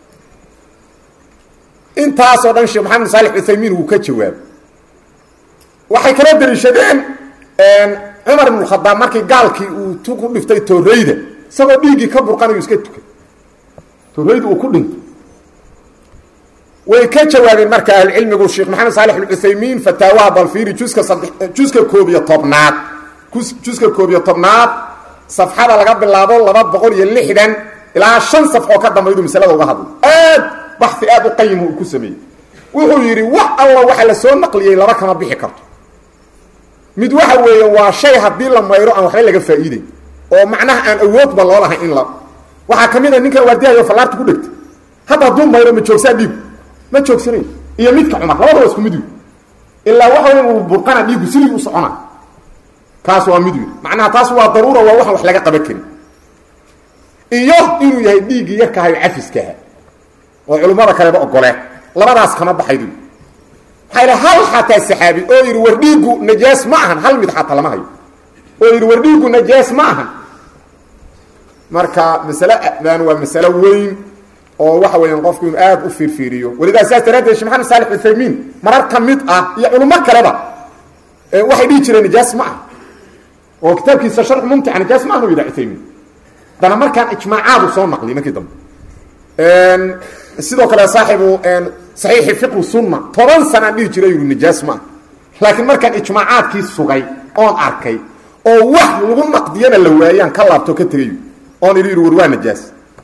Speaker 1: intaasoo dhan sheekh maxamed saalix uthaymiin wuu ka jawaabay waxay kala daliishadeen cumar ibnu khadaab markii gaalkii uu tu ku dhiftay tooreyda isagoo dhiiggii ka burqanayu iska tukay tooreyda uu ku dhintay way ka jawaabeen marka ahlucilmigu sheekh maxamed saalix alcuthaymiin fataawaha balfiiri juska sadde juska koob iyo tobnaad juska koob iyo tobnaad safxada laga bilaabo laba boqol iyo lixdan ilaa shan safxoo ka dambaydu masalada uga hadlay aad baxi aad u qayima uu ku sameeyey wuxuu yidhi wax alla waxa la soo naqliyey laba kama bixi karto mid waxa weeye waa shay haddii la mayro aan waxba laga faa'iiday oo macnaha aan awoodba loo lahayn in la waxaa ka mid a ninkan waardiyahayo fallaarta ku dhegtay hadda hadduu mayro ma joogsaa dhiigu ma joogsanayo iyo midka cumar labada waa isku mid wiil ilaa waxa weya uu burqana dhiigu sidii u socona kaas waa mid wiil macnaha taas waa daruura waa waxaan wax laga qaban karin iyo inuu yahay dhiiggii yarkahayo cafiskaha oo culimmada kaleba ogoleen labadaas kama baxaydu maxaa yidhi hal xataa saxaabi oo yidhi war dhiiggu najaas ma ahan hal mid xataa lama hayo oo yidhi war dhiiggu najaas ma ahan marka masale dan waa masalo weyn oo waxa weeyaan qofku inuu aad u fiirfiiriyo walidaa saas daraaddeed shee maxamed saalix uthaymiin marar ka mid ah iyo culummo kaleba waxay dhihi jireen najaas ma aha oo kitaabkiisa sharx mumtica najaas ma ahnu yidhaha uthaymiin haddana markaan ijmaacaadu soo naqliy markii dambe sidoo kale saaxibu saxiixi fiqhu sunna toban sanaan dhihi jiray yuu najaas ma ah laakiin markaan ijmaacaadkii sugay oon arkay oo wax lagu naqdiyana la waayaan ka laabto ka tegay oon idhi war waa najaas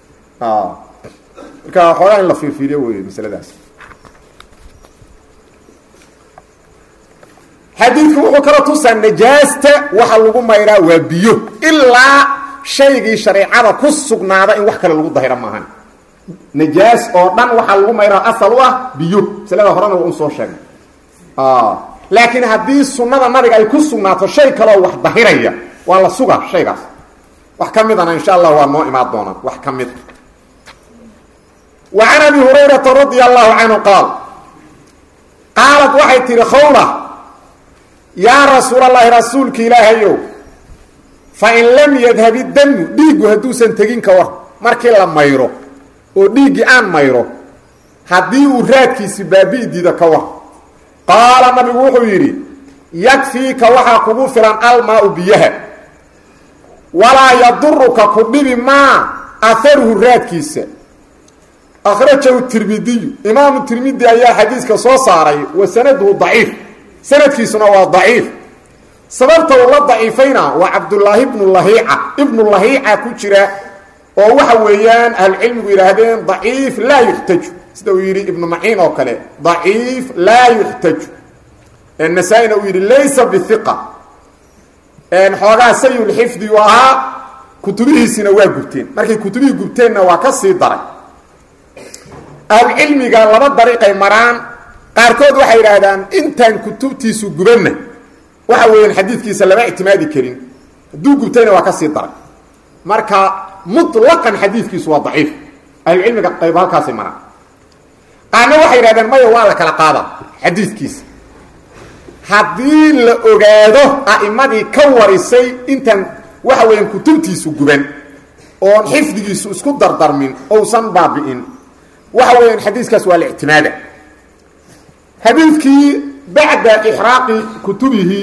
Speaker 1: marka xoogaa in la fiirfiiriyo wey masaladaas xadiidku wuxuu kala tusaa najaasta waxa lagu mayraa waa biyo ilaa shaygii shareecada ku sugnaada in wax kale lagu dahiro maahan najaas oo dhan waxaa lagu mayraa asal u ah biyo masalada horena waa un soo sheegnay laakiin haddii sunnada nabiga ay ku sugnaato shay kaleoo wax dahiraya waa la sugaa shaygaas wax ka midana insha allah waa noo imaan doonaa wax ka mid wa can abi hurayrata radia allahu canhu qaal qaalad waxay tihi khawla yaa rasuul allahi rasuulki ilaahayow fa in lam yadhab iddamu dhiiggu hadduusan tegin ka war markii la mayro oo dhiiggii aan mayro haddii uu raadkiisi baabi'i diido ka war qaala nabigu wuxuu yidhi yakfiika waxaa kugu filan almaau biyaha walaa yaduruka ku dhibi maa aharuhu raadkiisa akhrajahu tirmidiyu imaamu tirmidi ayaa xadiiska soo saaray wa sanaduhu daciif sanadkiisuna waa daciif sababta uu la daciifayna waa cabdulaahi ibnu lahiica ibnu lahiica ku jira oo waxa weeyaan ahlucilmigu yidhaahdeen daciif laa yuxtaju sida uu yidhi ibnu maciin oo kale daciif laa yuxtaju nasaa-ina uu yidhi laysa bihiqa xoogaa sayulxifdi u ahaa kutubihiisina waa gubteen markay kutubihii gubteenna waa ka sii daray ahlucilmiga laba dariiqay maraan qaarkood waxay yidhaahdaan intaan kutubtiisu gubanna waxa weeyaan xadiidkiisa lama ictimaadi karin hadduu gubtayna waa ka sii daray marka muطlaqan xadiidkiisu waa daciif ahlucilmiga qayb halkaasay maraan
Speaker 2: qaarna waxay yidhahdeen maya waa la kala qaada xadiidkiisa haddii la ogaado a'immadii ka warisay intaan waxa weeyaan kutubtiisu guban oon xifdigiisu isku dardarmin ousan baabi'in waxa weeyaan xadiiskaas waa la ictimaada xadiidkii bacda ixraaqi kutubihi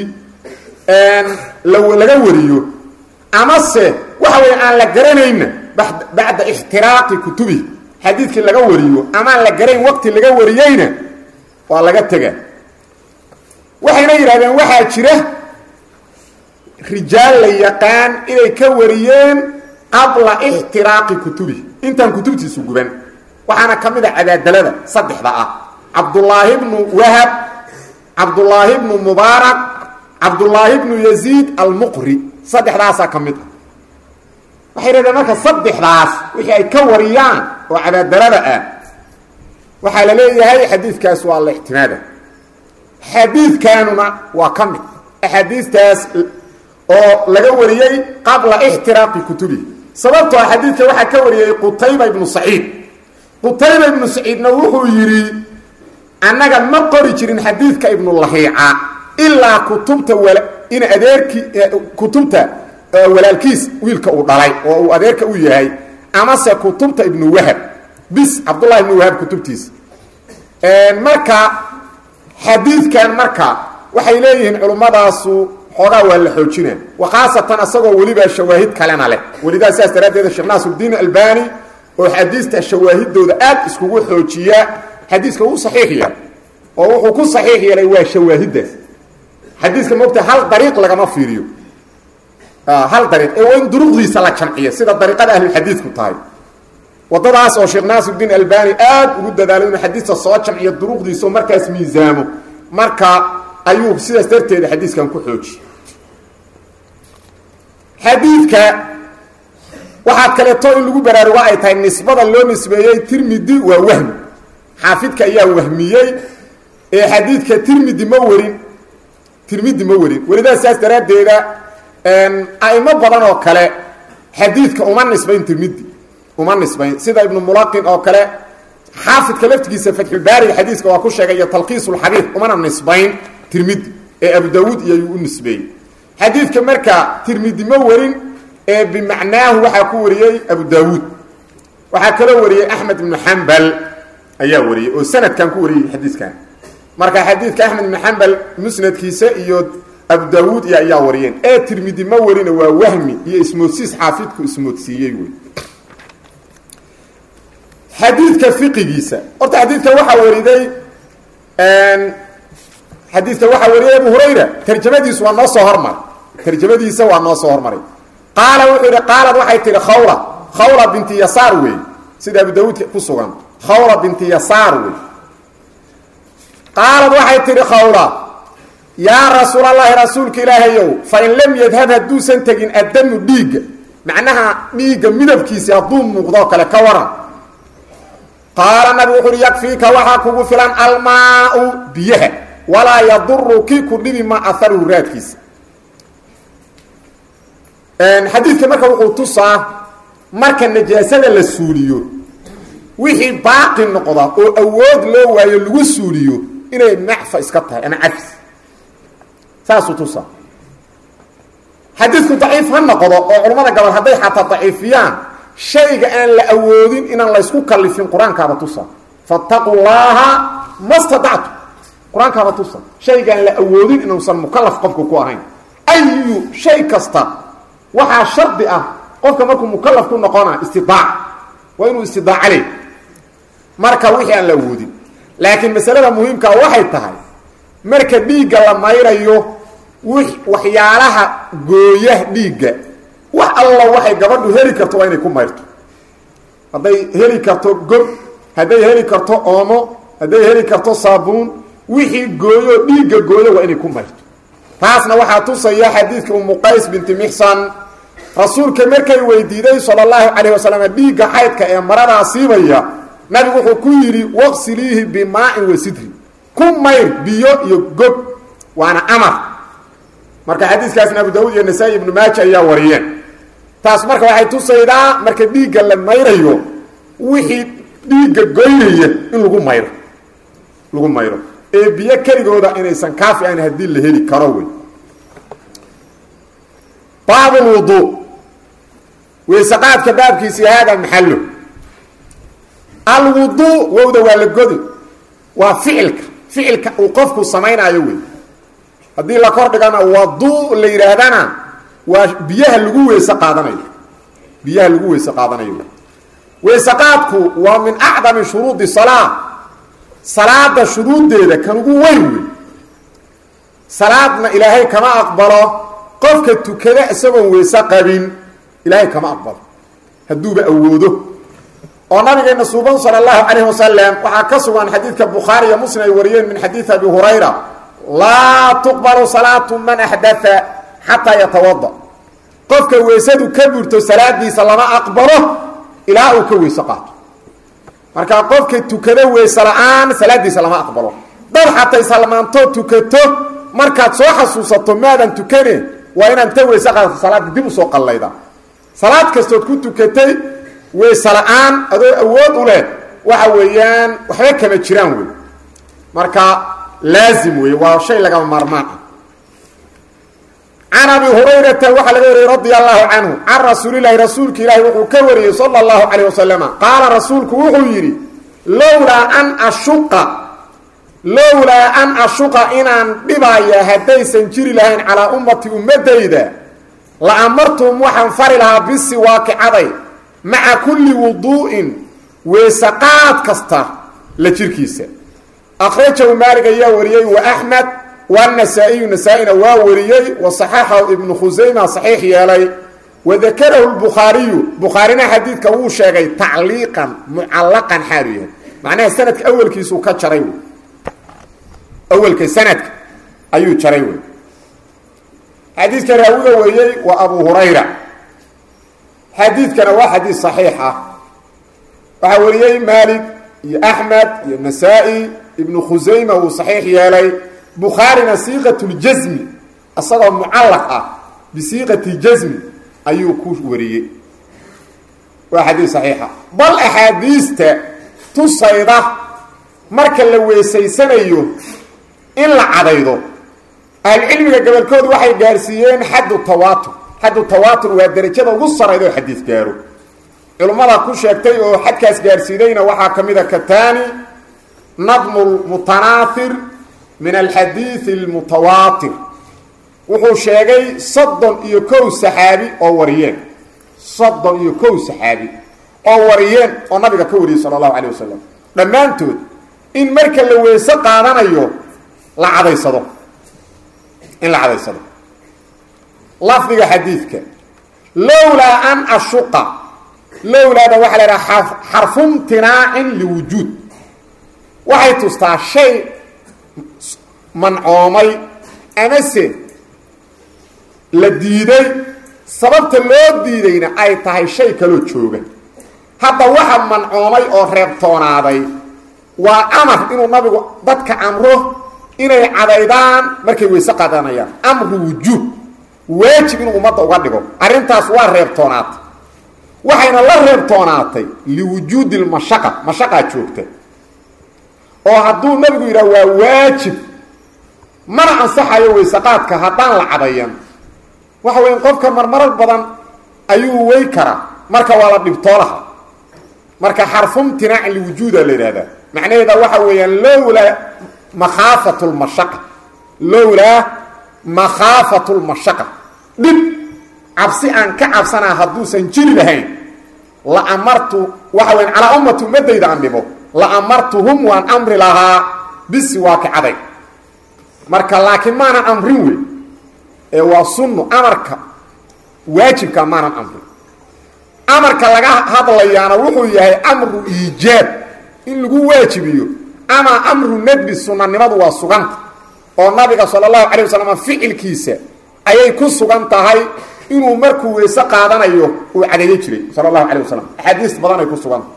Speaker 2: laga wariyo amase waxa weya aan la garanayna bacda ixtiraaqi kutubihi xadiidkii laga wariyo amaan la garayn waqti laga wariyeyna waa laga tega waxayna yidhahdeen waxaa jira rijaal la yaqaan inay ka wariyeen qabla ixtiraaqi kutubihi intaan kutubtiisu guban waxaana ka mid a cadaadalada saddexda ah cabdullaahi bnu wahab cabdullaahi bnu mubaarak cabdullaahi bnu yaziid almuqri saddexdaasaa ka mid ah waxay yidhahdeen marka saddexdaas wixii ay ka wariyaan oo cadaadalada ah waxaa la leeyahay xadiidkaas waa la ictimaada xadiidkanuna waa ka mid axaadiistaas oo laga wariyey qabla ixtiraaqi kutubihi sababtoo xadiidka waxaa ka wariyey qutayba ibnu saciid qutayba ibnu saciidna wuxuu yidhi annaga ma qori jirin xadiidka ibnu lahiica ilaa kutubta in adeerkii kutubta walaalkiis wiilka uu dhalay oo uu adeerka u yahay amase kutubta ibnu wahab bis cabdullahi ibnu wahab kutubtiisa marka xadiidkan marka waxay leeyihiin culummadaasu xoogaa waa la xoojina wa khaasatan asagoo weliba shawaahid kalena leh welidaa sidaas daraaddeed sheekh naasiruddiin albani oo xadiista shawaahidooda aad iskugu xoojiya xadiiska uu saxiix yeelay oo wuxuu ku saxiix yeelay waa shawaahiddaas xadiiska moogta hal dariiq lagama fiiriyo hal dariiq ee waa in duruqdiisa la jamciyo sida dariiqada ahlulxadiidku tahay wadadaas oo sheekh naasiruddiin albani aad ugu dadaalo inuu xadiista soo jamciyo duruqdiisa oo markaas miisaamo marka ayuu sidaas darteeda xadiiskan ku xoojiye xadiidka waxaa kaleeto in lagu baraarugo ay tahay nisbada loo nisbeeyey tirmidi waa wahmi xaafidka ayaa wahmiyey ee xadiidka tirmidi ma warin tirmidi ma warin welidaas saas daraaddeeda a'imo badan oo kale xadiidka uma nisbayn tirmidi uma nisbayn sida ibnu mulaqin oo kale xaafidka laftigiisa fatxulbaariga xadiiska waa ku sheegay iyo talkiisulxadiid umana nisbayn tirmidi ee abu daawuud iyo ayuu u nisbeeyey xadiidka marka tirmidi ma warin ee bimacnaahu waxaa ku wariyey abu daawuud waxaa kaloo wariyey axmed ibnu xambal ayaa wariyey oo sanadkan ku wariyey xadiiskan marka xadiidka axmed ibnu xambal musnadkiisa iyo abu daawuud iyo ayaa wariyeen ee tirmidi ma warina waa wahmi iyo ismoodsiis xaafidku ismoodsiiyey wey xadiidka fiqigiisa horta xadiidka waxaa wariday xadiidka waxaa wariyay abu hurayra tarjamadiisu waa noo soo hormaray tarjamadiisa waa noo soo hormaray qaala wuxuu yidhi qaalad waxay tihi khawla khawla binti yasaar wey sida abu daawuud ku sugan khawla binti yasaar wey qaalad waxay tihi khawla yaa rasuulallaahi rasuulka ilaahayow fain lam yadhab hadduusan tegin addamu dhiigga macnaha dhiigga midabkiisi hadduu muuqdoo kale ka waran qaala nabigu wuxu uhi yakfiika waxaa kugu filan almaau biyaha walaa yaduru kii ku dhibi ma aharuhu raadkiisa xadiidka marka wuxuu tusaa marka najaasada la suuliyo wixii baaqi noqda oo awood loo waayo lagu suuliyo inay macfa iska tahay ama cafis saasuu tusaa xadiidku daciif ha noqdo oo culammada gabal hadday xataa daciifiyaan shayga aan la awoodin inaan laysku kalifin qur-aankaaba tusa fattaquu llaaha ma stadactu qur-aankaaba tusa shaygaan la awoodin inuusan mukalaf qofku ku ahayn ayu shay kasta waxaa shardi ah qofka markuu mukalaf ku noqona istidaac waa inuu istidaaca le marka wixii aan la awoodin laakiin masalada muhiimkaa waxay tahay marka dhiigga la mayrayo waxyaalaha gooya dhiigga wax alla waxay gabadhu heli karto waa inay ku mayrto hadday heli karto gob hadday heli karto oomo hadday heli karto saabuun wixii gooyo dhiigga gooyo waa inay ku mayrto taasna waxaa tusaya xadiidka umu qays binti mixsan rasuulka markay weydiiday sala allahu calayh wasalam dhiigga xaydka ee maradaa siibaya nabigu wuxuu ku yidhi waqsiliihi bimaa'in wa sidri ku mayr biyo iyo gob waana amar marka xadiiskaasna abu daawud iyo nasaa-i ibnu maaja ayaa wariyeen taas marka waxay tusaydaa marka dhiigga la mayrayo wixii dhiigga goynaya in lagu mayro lagu mayro ee biyo keligooda inaysan kaafi ahayn haddii la heli karo wey baabulwuduu weysaqaadka baabkiisi haada maxallo alwuduu wowda waa la godi waa ficilka ficilka uu qofku samaynaayo wey haddii la kor dhigana wadu la yidhaahdana waa biyaha lagu weyse qaadanayo biyaha lagu weyse qaadanayo weysaqaadku waa min acdami shuruudi salaa salaada shuruuddeeda kan ugu weyn wey salaadna ilaahay kama aqbalo qofka tukada isagoon weyse qabin ilaahay kama aqbalo hadduuba awoodo oo nabigeena suuban sala allahu calayh wasalam waxaa ka sugan xadiidka bukhaari iyo muslim ay wariyeen min xadiidi abi hurayra laa tuqbalu salaatu man axdaa xataa yatawada qofka weysadu ka burto salaadiisa lama aqbalo ilaa uu ka weyse qaato marka qofka tukado weyse la-aan salaadiisa lama aqbalo dad xatay salmaanto tukato markaad soo xasuusato maadan tukane waa inaad ta weyse qaadato salaada dib usoo qallayda salaad kastood ku tukatay weyse la-aan adoo awood u leh waxa weeyaan waxba kama jiraan wey marka laazim wey waa shay lagama maarmaan ah can abi hurayrata waxaa laga wariyey radia allahu canhu can rasuulilahi rasuulka ilaahi wuxuu ka wariyey sala allahu calayh wasalama qaala rasuulku wuxuu yidhi lowlaa an ashuqa lowlaa an ashuqa inaan dhibaya haddaysan jiri lahayn calaa ummati ummadayda la amartum waxaan fari lahaa bisiwaaki caday maca kulli wuduu'in weesaqaad kasta la jirkiisa akhrajahu maalig ayaa wariyey wa axmed wanasaa-iyu nasaa-ina waa wariyey wa saxaxahu ibnu khusayma saxiix yeelay wadakarahu lbukhaariyu bukhaarina xadiidka wuu sheegay tacliiqan mucallaqan xaalu yahay macnaha sanadka awelkiisuu ka jaray wey awelka sanadka ayuu jaray wey xadiidka raawiga wariyey waa abu hurayra xadiidkana waa xadiid saxiix ah waxaa wariyey maalig iyo axmed iyo nasaa-i ibnu khusayma uu saxiix yeelay bukhaarina siiqatuljasmi isagoo mucallaq ah bisiiqati jasmi ayuu ku wariyey waa xadiid saxiixa bal axaadiista tusayda marka la weesaysanayo in la cadaydo ahlucilmiga gobolkoodu waxay gaarsiiyeen xaddu tawaatur xaddu tawaatur waa derajada ugu sarayda oo xadiis gaaro culimmada ku sheegtay oo xadkaas gaarsiidayna waxaa ka mid a katani nadmu lmutanaathir min alxadiidi almutawaatir wuxuu sheegay soddon iyo kow saxaabi oo wariyeen soddon iyo kow saxaabi oo wariyeen oo nabiga ka wariyey sala allahu calayh wasalam dhammaantood in marka la weyse qaadanayo la cadaysado in la cadaysado lafdiga xadiidka lowlaa an ashuqa lowlaada waxaa la idhaha xarfumtinaacin liwujuud waxay tustaa shay mancoomay amase la diiday sababta loo diidayna ay tahay shay kaloo jooga hadda waxa mancoomay oo reebtoonaaday waa amar inuu nabigu dadka amro inay cadaydaan markay weyse qaadanayaan amru wujuub waajib inuu ummadda uga dhigo arrintaas waa reebtoonaatay waxayna la reebtoonaatay liwujuudi lmashaqa mashaqaa joogta oo hadduu nabigu yidhaha waa waajib mana ansaxayo weysaqaadka haddaan la cadayan waxa weya qofka marmarar badan ayuu wey karaa marka waa la dhibtoolaha marka xarfumtinaac liwujuuda la yidhahdaa macnaheeda waxa weeyaan lowlaa makhaafat lmashaqa lowlaa makhaafat lmashaqa dhib cabsi aan ka cabsanaa hadduusan jiri lahayn la amartu waxa weyan calaa ummati ummadayda aan dhibo la amartuhum waan amri lahaa bisiwaaki caday marka laakiin maanan amrin wey ee waa sunno amarka waajibka maanan amrin amarka laga hadlayaana wuxuu yahay amru iijaab in lagu waajibiyo ama amru nadbi sunanimadu waa suganta oo nabiga sala allahu calay wasalam ficilkiisa ayay ku sugan tahay inuu markuu weyse qaadanayo uu cadeeyo jiray sala allahu calay wasalam axaadiis badan ay ku suganta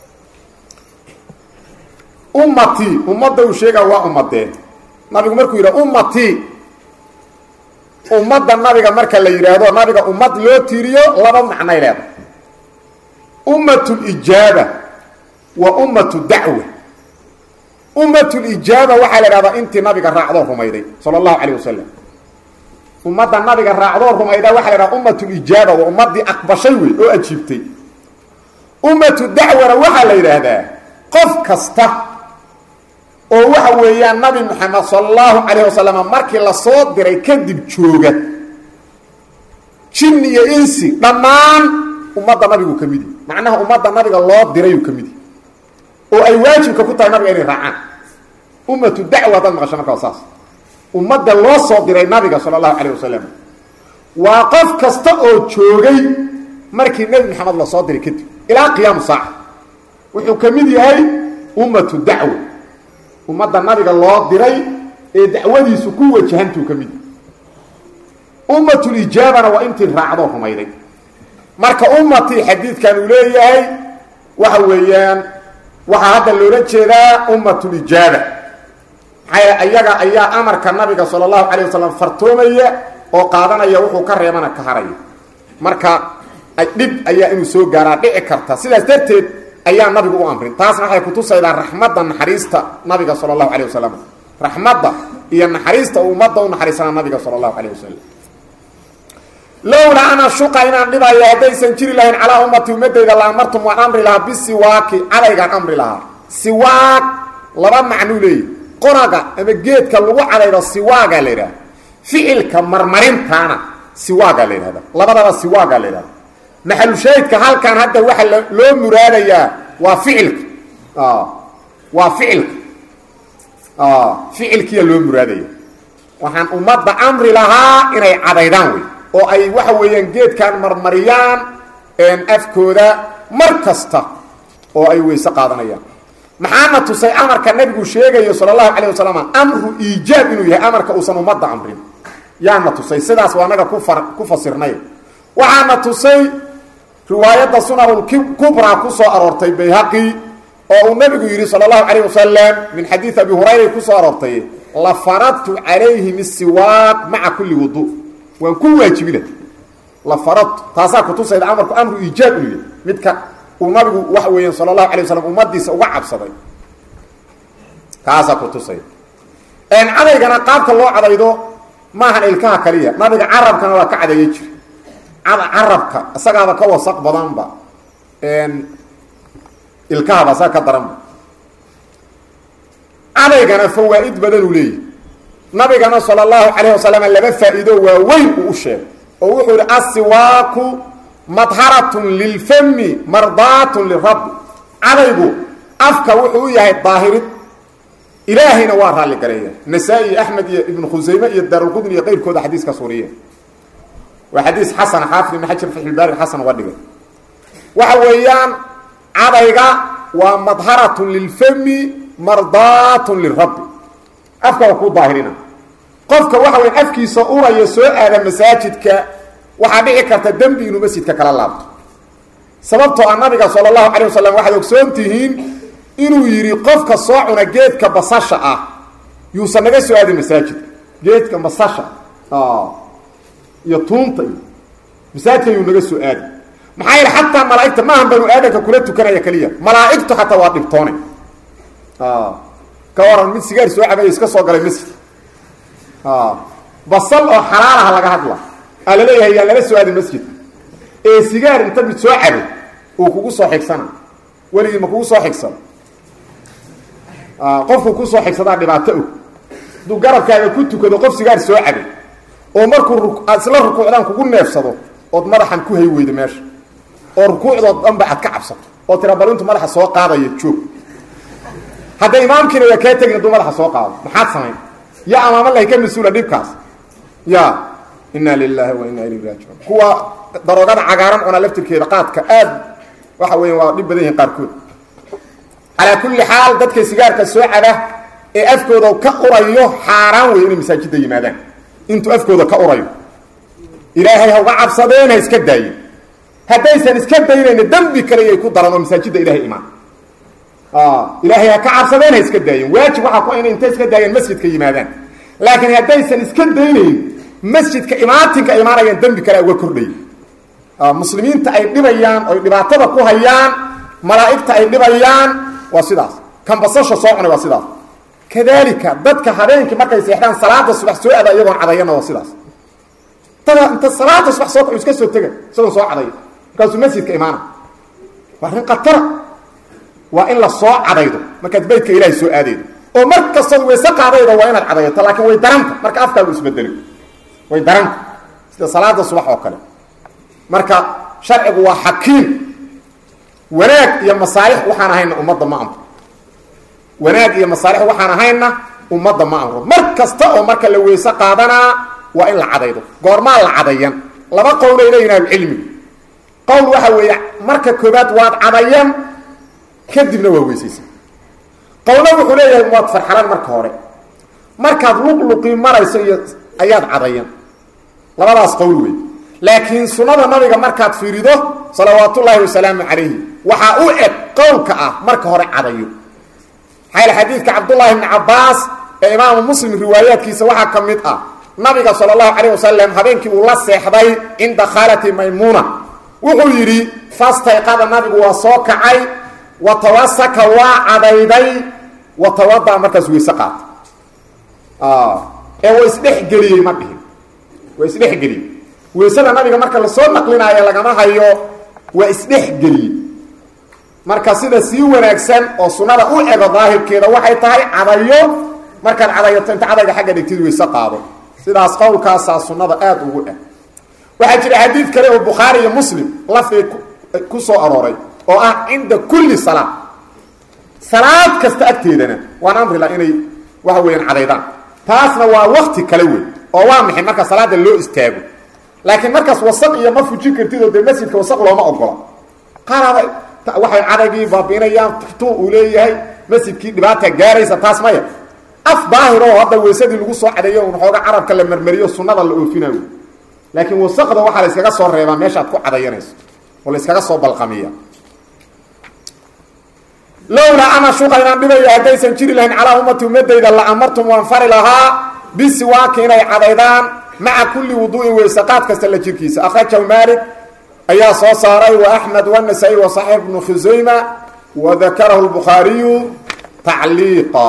Speaker 2: ummatii ummadda uu sheegaa waa ummadeen nabigu markuu yidhaha ummatii ummadda nabiga marka la yidhaahdo nabiga ummad loo tiiriyo laba macnay leedahay ummatulijaaba waa ummatu dacwa ummatulijaaba waxaa la idhahdaa intii nabiga raacdoo rumayday sala allahu calayh wasalam ummadda nabiga raacdoo rumayda waxa la idhaha ummatulijaaba waa ummaddii aqbashay wey oo ajiibtay ummatu dacwana waxaa la yidhaahdaa qof kasta oo waxa weeyaan nabi moxamed sala allahu calayh wasalam markii lasoo diray kadib jooga jin iyo insi dhammaan ummadda nabigu ka midi macnaha ummadda nabiga loo dirayuu ka midi oo ay waajibka ku tahay nabiga inay raacaan ummatu dacwa haddaad maqasho markaa saas ummadda loo soo diray nabiga sala allahu calayh wasalam waa qof kasta oo joogay markii nebi maxamed lasoo diray kadib ilaa qiyaamu saaca wuxuu ka mid yahay ummatu dacwa ummadda nabiga loo diray ee dacwadiisu ku wajahantuu ka mid yahay ummatulijaabana waa intii raacdoo rumayday marka ummatii xadiidkan uu leeyahay waxa weeyaan waxaa hadda loola jeedaa ummatulijaaba maxaa ayaga ayaa amarka nabiga sala allahu calayh wasalam fartoomaya oo qaadanaya wuxuu ka reebana ka haraya marka dhib ayaa inuu soo gaaraa dhici karta sidaas darteed ayaa nabigu u amrin taasna waxay kutusaydaa raxmadda naxariista nabiga sala allahu calayh wasalam raxmadda iyo naxariista uu ummadda u naxariisana nabiga sala allahu calayh wasalam lowlaa ana shuqa inaan dhibayo haddaysan jiri lahayn calaa ummati ummadayda la amartum waan amri lahaa bisiwaaki cadaygaan amri lahaa siwaag laba macnuu leeyahy qonaga ama geedka lagu cadaydo siwaagaa la yidhahda ficilka marmarintaana siwaagaa la yidhahda labadaba siwaagaa la yidhahda maxalushaahidka halkan hadda waxa loo muraadayaa waa ficilka waa ficilka ficilkiya loo muraadaya waxaan ummadda amri lahaa inay cadaydaan wey oo ay waxa weeyaan geedkan marmariyaan afkooda mar kasta oo ay weyse qaadanayaan maxaana tusay amarka nabigu sheegayo sala allahu calayh wasalam amru iijaab inuu yahay amarka uusan ummadda amrin yaana tusay sidaas waa naga kufar ku fasirnay waxaana tusay riwaayadda sunanulkubraa ku soo aroortay bayhaqi oo uu nabigu yidhi sala allahu calayh wasalam min xadiid abi hurayra ku soo aroortay la faradtu calayhim isiwaaq maca kulli wudu waan ku waajibina la faradtu taasaa kutusayda amarku amru iijaab inuu yahay midka uu nabigu waxa weeyaan sala allahu alay wasalam ummadiisa uga cabsaday kaasaa kutusay cadaygana qaabka loo cadaydo maahan ilkaha kaliya nabiga carabkana waa ka cadeeye jira carabka isagaaba ka wasaq badanba ilkahaba isaga ka daranba cadaygana fawaa-id badanuu leeyahy nabigana sala allahu calayh wasalam laba faa-iido waaweyn uu u sheegay oo wuxuu yihi asiwaaku madharatun lilfami mardaatun lirabbi cadaygu afka wuxuu u yahay daahirid ilaahayna waa raalli gareeya nasaa-i iyo axmed iyo ibnu khusayme iyo daarulqudni iyo qayrkooda xadiiskaas wariye waa xadiis xasana xaafid ibn xajar faxilbaari xasan uga dhigay waxa weeyaan cadayga waa madharatun lilfami mardaatun lirabbi afka waa kuu daahirina qofka waxa weya afkiisa uraya soo aada masaajidka waxaa dhici karta dembi inuu masjidka kala laabto sababtoo ah nabiga sala allahu calay wasalam waxaad ogsoon tihiin inuu yidhi qofka soo cuna geedka basasha ah yuusan naga soo aadin masaajidka geedka basasha iyo tuunta iyo masaajidka yuu naga soo aadi maxaa yeele xataa malaaigta maahan banu aadanka kula tukanaya keliya malaaigtu xataa waa dhibtoone ka waran mid sigaar soo cabaya iska soo galay masjid basal oo xalaalaha laga hadla aa laleeyahay yaan lala soo aadin masjidka ee sigaar inta mid soo cabay uu kugu soo xigsana weligii ma kugu soo xigsado qofku kusoo xigsadaa dhibaato og hadduu garabkaaga ku tukado qof sigaar soo cabay oo markuu aad isla rukuucdaan kugu neefsado ood madaxan ku hay weydo meesha oo rukuucdood dhanba aad ka cabsato oo tira bal intu madaxa soo qaadaya joog hadda imaamkiina waa kaa tegin hadduu madaxa soo qaado maxaad samayn ya amaamalahi ka mas-uula dhibkaas ya inna lilahi wa inna ilayhi raajicuun kuwa daroogada cagaaran cunaa laftirkeeda qaadka aad waxa weya waa dhib badan yihin qaarkood calaa kulli xaal dadka sigaarka soo caba ee afkooda ka urayo xaaraan wey inay masaajidda yimaadaan intuu afkooda ka urayo ilaahay ha uga cabsadeen ha iska daayen haddaysan iska daynayna dembi kale yay ku daran oo masaajidda ilahay imaan ilaahay ha ka cabsadeen ha iska daayen waajib waxaa ku inay intay iska daayeen masjidka yimaadaan laakiin haddaysan iska daynayn masjidka imaatinka imaanayaan dembi kale uga kordhay muslimiinta ay dhibayaan oy dhibaatada ku hayaan malaa'igta ay dhibayaan waa sidaas kan basasha soo cunay waa sidaas kadalika dadka habeenkii markay seexdaan salaada subax soo aada iyagoon cadayana waa sidaas dada inta salaada subax soo kacu iska soo tega isagoon soo cadaya markaasuu masjidka imaana waa arrin khatara waa in la soo cadaydo markaad beydka ilaahay soo aadaydo oo mar kastood wayse qaadayda waa inaad cadayato laakiin way daranta marka afkaagu isbedeli way daranta sida salaada subax oo kale marka sharcigu waa xakiim wanaag iyo masaalix waxaan ahayna ummadda ma amro wanaag iyo masaalix waxaan ahayna ummadda ma amro mar kasta oo marka la weyse qaadanaa waa in la cadaydo goormaa la cadayan laba qowlay leeyihin ahlucilmigu qowl waxa weeye marka koobaad waad cadayan kadibna waa weysaysan qowlo wuxuu leeyahay waad farxalan marka hore markaad luqluqii marayso iyo ayaad cadayan labadaas qowl wey laakiin sunnada nabiga markaad fiirido salawaatullaahi wasalaamu calayhi waxaa u eg qowlka ah marka hore cadayo maxaa yl xadiidka cabdullaahi bni cabbaas ee imaamu muslim riwaayaadkiisa waxaa ka mid ah nabiga sala allahu calayh wasalam habeenkii uu la seexday cinda khaalati maymuuna wuxuu yidhi fastayqada nabigu waa soo kacay wa tawasaka waa cadayday wa tawadaa markaas weyse qaata ee wa isdhexgeliyey ma dhihin waa isdhexgeliyey weysada nabiga marka lasoo naqlinaayo lagama hayo waa isdhexgeliyey marka sida sii wanaagsan oo sunnada u ego daahirkeeda waxay tahay cadayo markaad cadayato inta cadayga xagga dhigtid weyse qaado sidaas qowlkaasaa sunnada aada ugu eg waxaa jira xadiid kale oo bukhaari iyo muslim lafdi ku soo arooray oo ah cinda kulli salaa salaad kasta agteedana waan amrila inay waxa weeyaan cadaydaan taasna waa wakti kale wey oo waa maxay marka salaada loo istaago laakiin markaas wasaq iyo ma fujin kartid oo dee masjidka wasaq looma ogola qaarada waxay cadaygii baabiinayaan tu uu leeyahay masjidkii dhibaata gaaraysa taas maya af daahir oo hadda weysadii lagu soo cadeeyo un xooga carabka la marmariyo sunnada la oofinayo laakiin wasaqda waxaa la iskaga soo reebaa meeshaad ku cadayanayso oo la iskaga soo balqamiya lowlaa ana shuqa inaan dhibayo haddaysan jiri lahayn calaa ummati ummadayda la amartum waan fari lahaa bisiwaaki inay cadaydaan maca kulli wuduu'in weysaqaad kasta la jirkiisa akhrajahu maalik ayaa soo saaray wa axmed wanasaa'i wa saxiix bnu khusayma wa dakarahu lbukhaariyu tacliiqa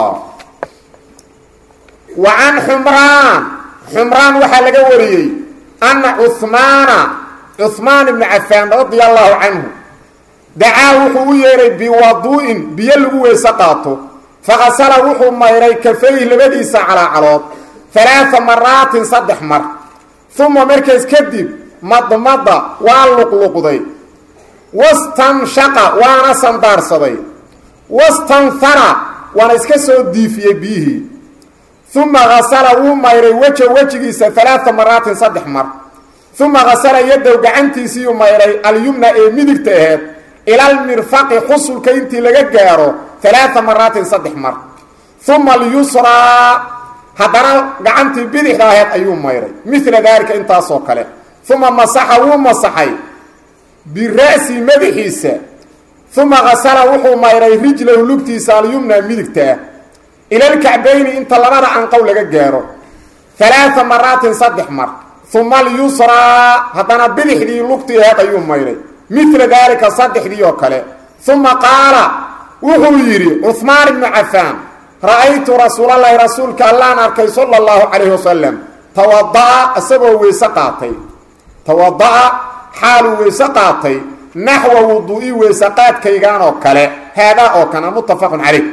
Speaker 2: wa can xumraan xumraan waxaa laga wariyey anna cuhmaana cuhmaan ibnu cafaan radia allahu canhu dacaa wuxuu u yeedhay biwaduu'in biyo lagu weyse qaato fakasala wuxuu mayray kafayhi labadiisa calaacalood alaaa maraatin saddex mar uma markaas kadib madmada waa luqluqday wastanshaqa waana sandaarsaday wastanhara waana iska soo diifiyey biyihii uma hasala wuu mayray weja wejigiisa alaaa maraatin saddex mar uma hasala yadow gacantiisiiyuu mayray alyumna ee midigta aheed ilalmirfaqi xusulka intii laga gaaro alaaa maraatin saddex mar uma alyusraa haddana gacantii bidixda aheed ayuu mayray mila daalika intaasoo kale uma masaxa wuu masaxay bira'si madaxiisa uma hasala wuxuu mayray rijlahu lugtiisa alyumna midigtaa ilalkacbayni inta labada anqow laga gaaro alaaa maraatin saddex mar uma alyusraa haddana bidixdii lugtii aheed ayuu mayray mila daalika saddexdii oo kale uma qaala wuxuu yidhi cuhmaan ibnu cafaan ra-aytu rasuulalahi rasuulka allaan arkay sala allahu calayhi wasalam tawada'a isagoo weyse qaatay tawada'a xaaluu weyse qaatay naxwa wuduu'i weyse qaadkaygaan oo kale haadaa oo kana muttafaqun calayh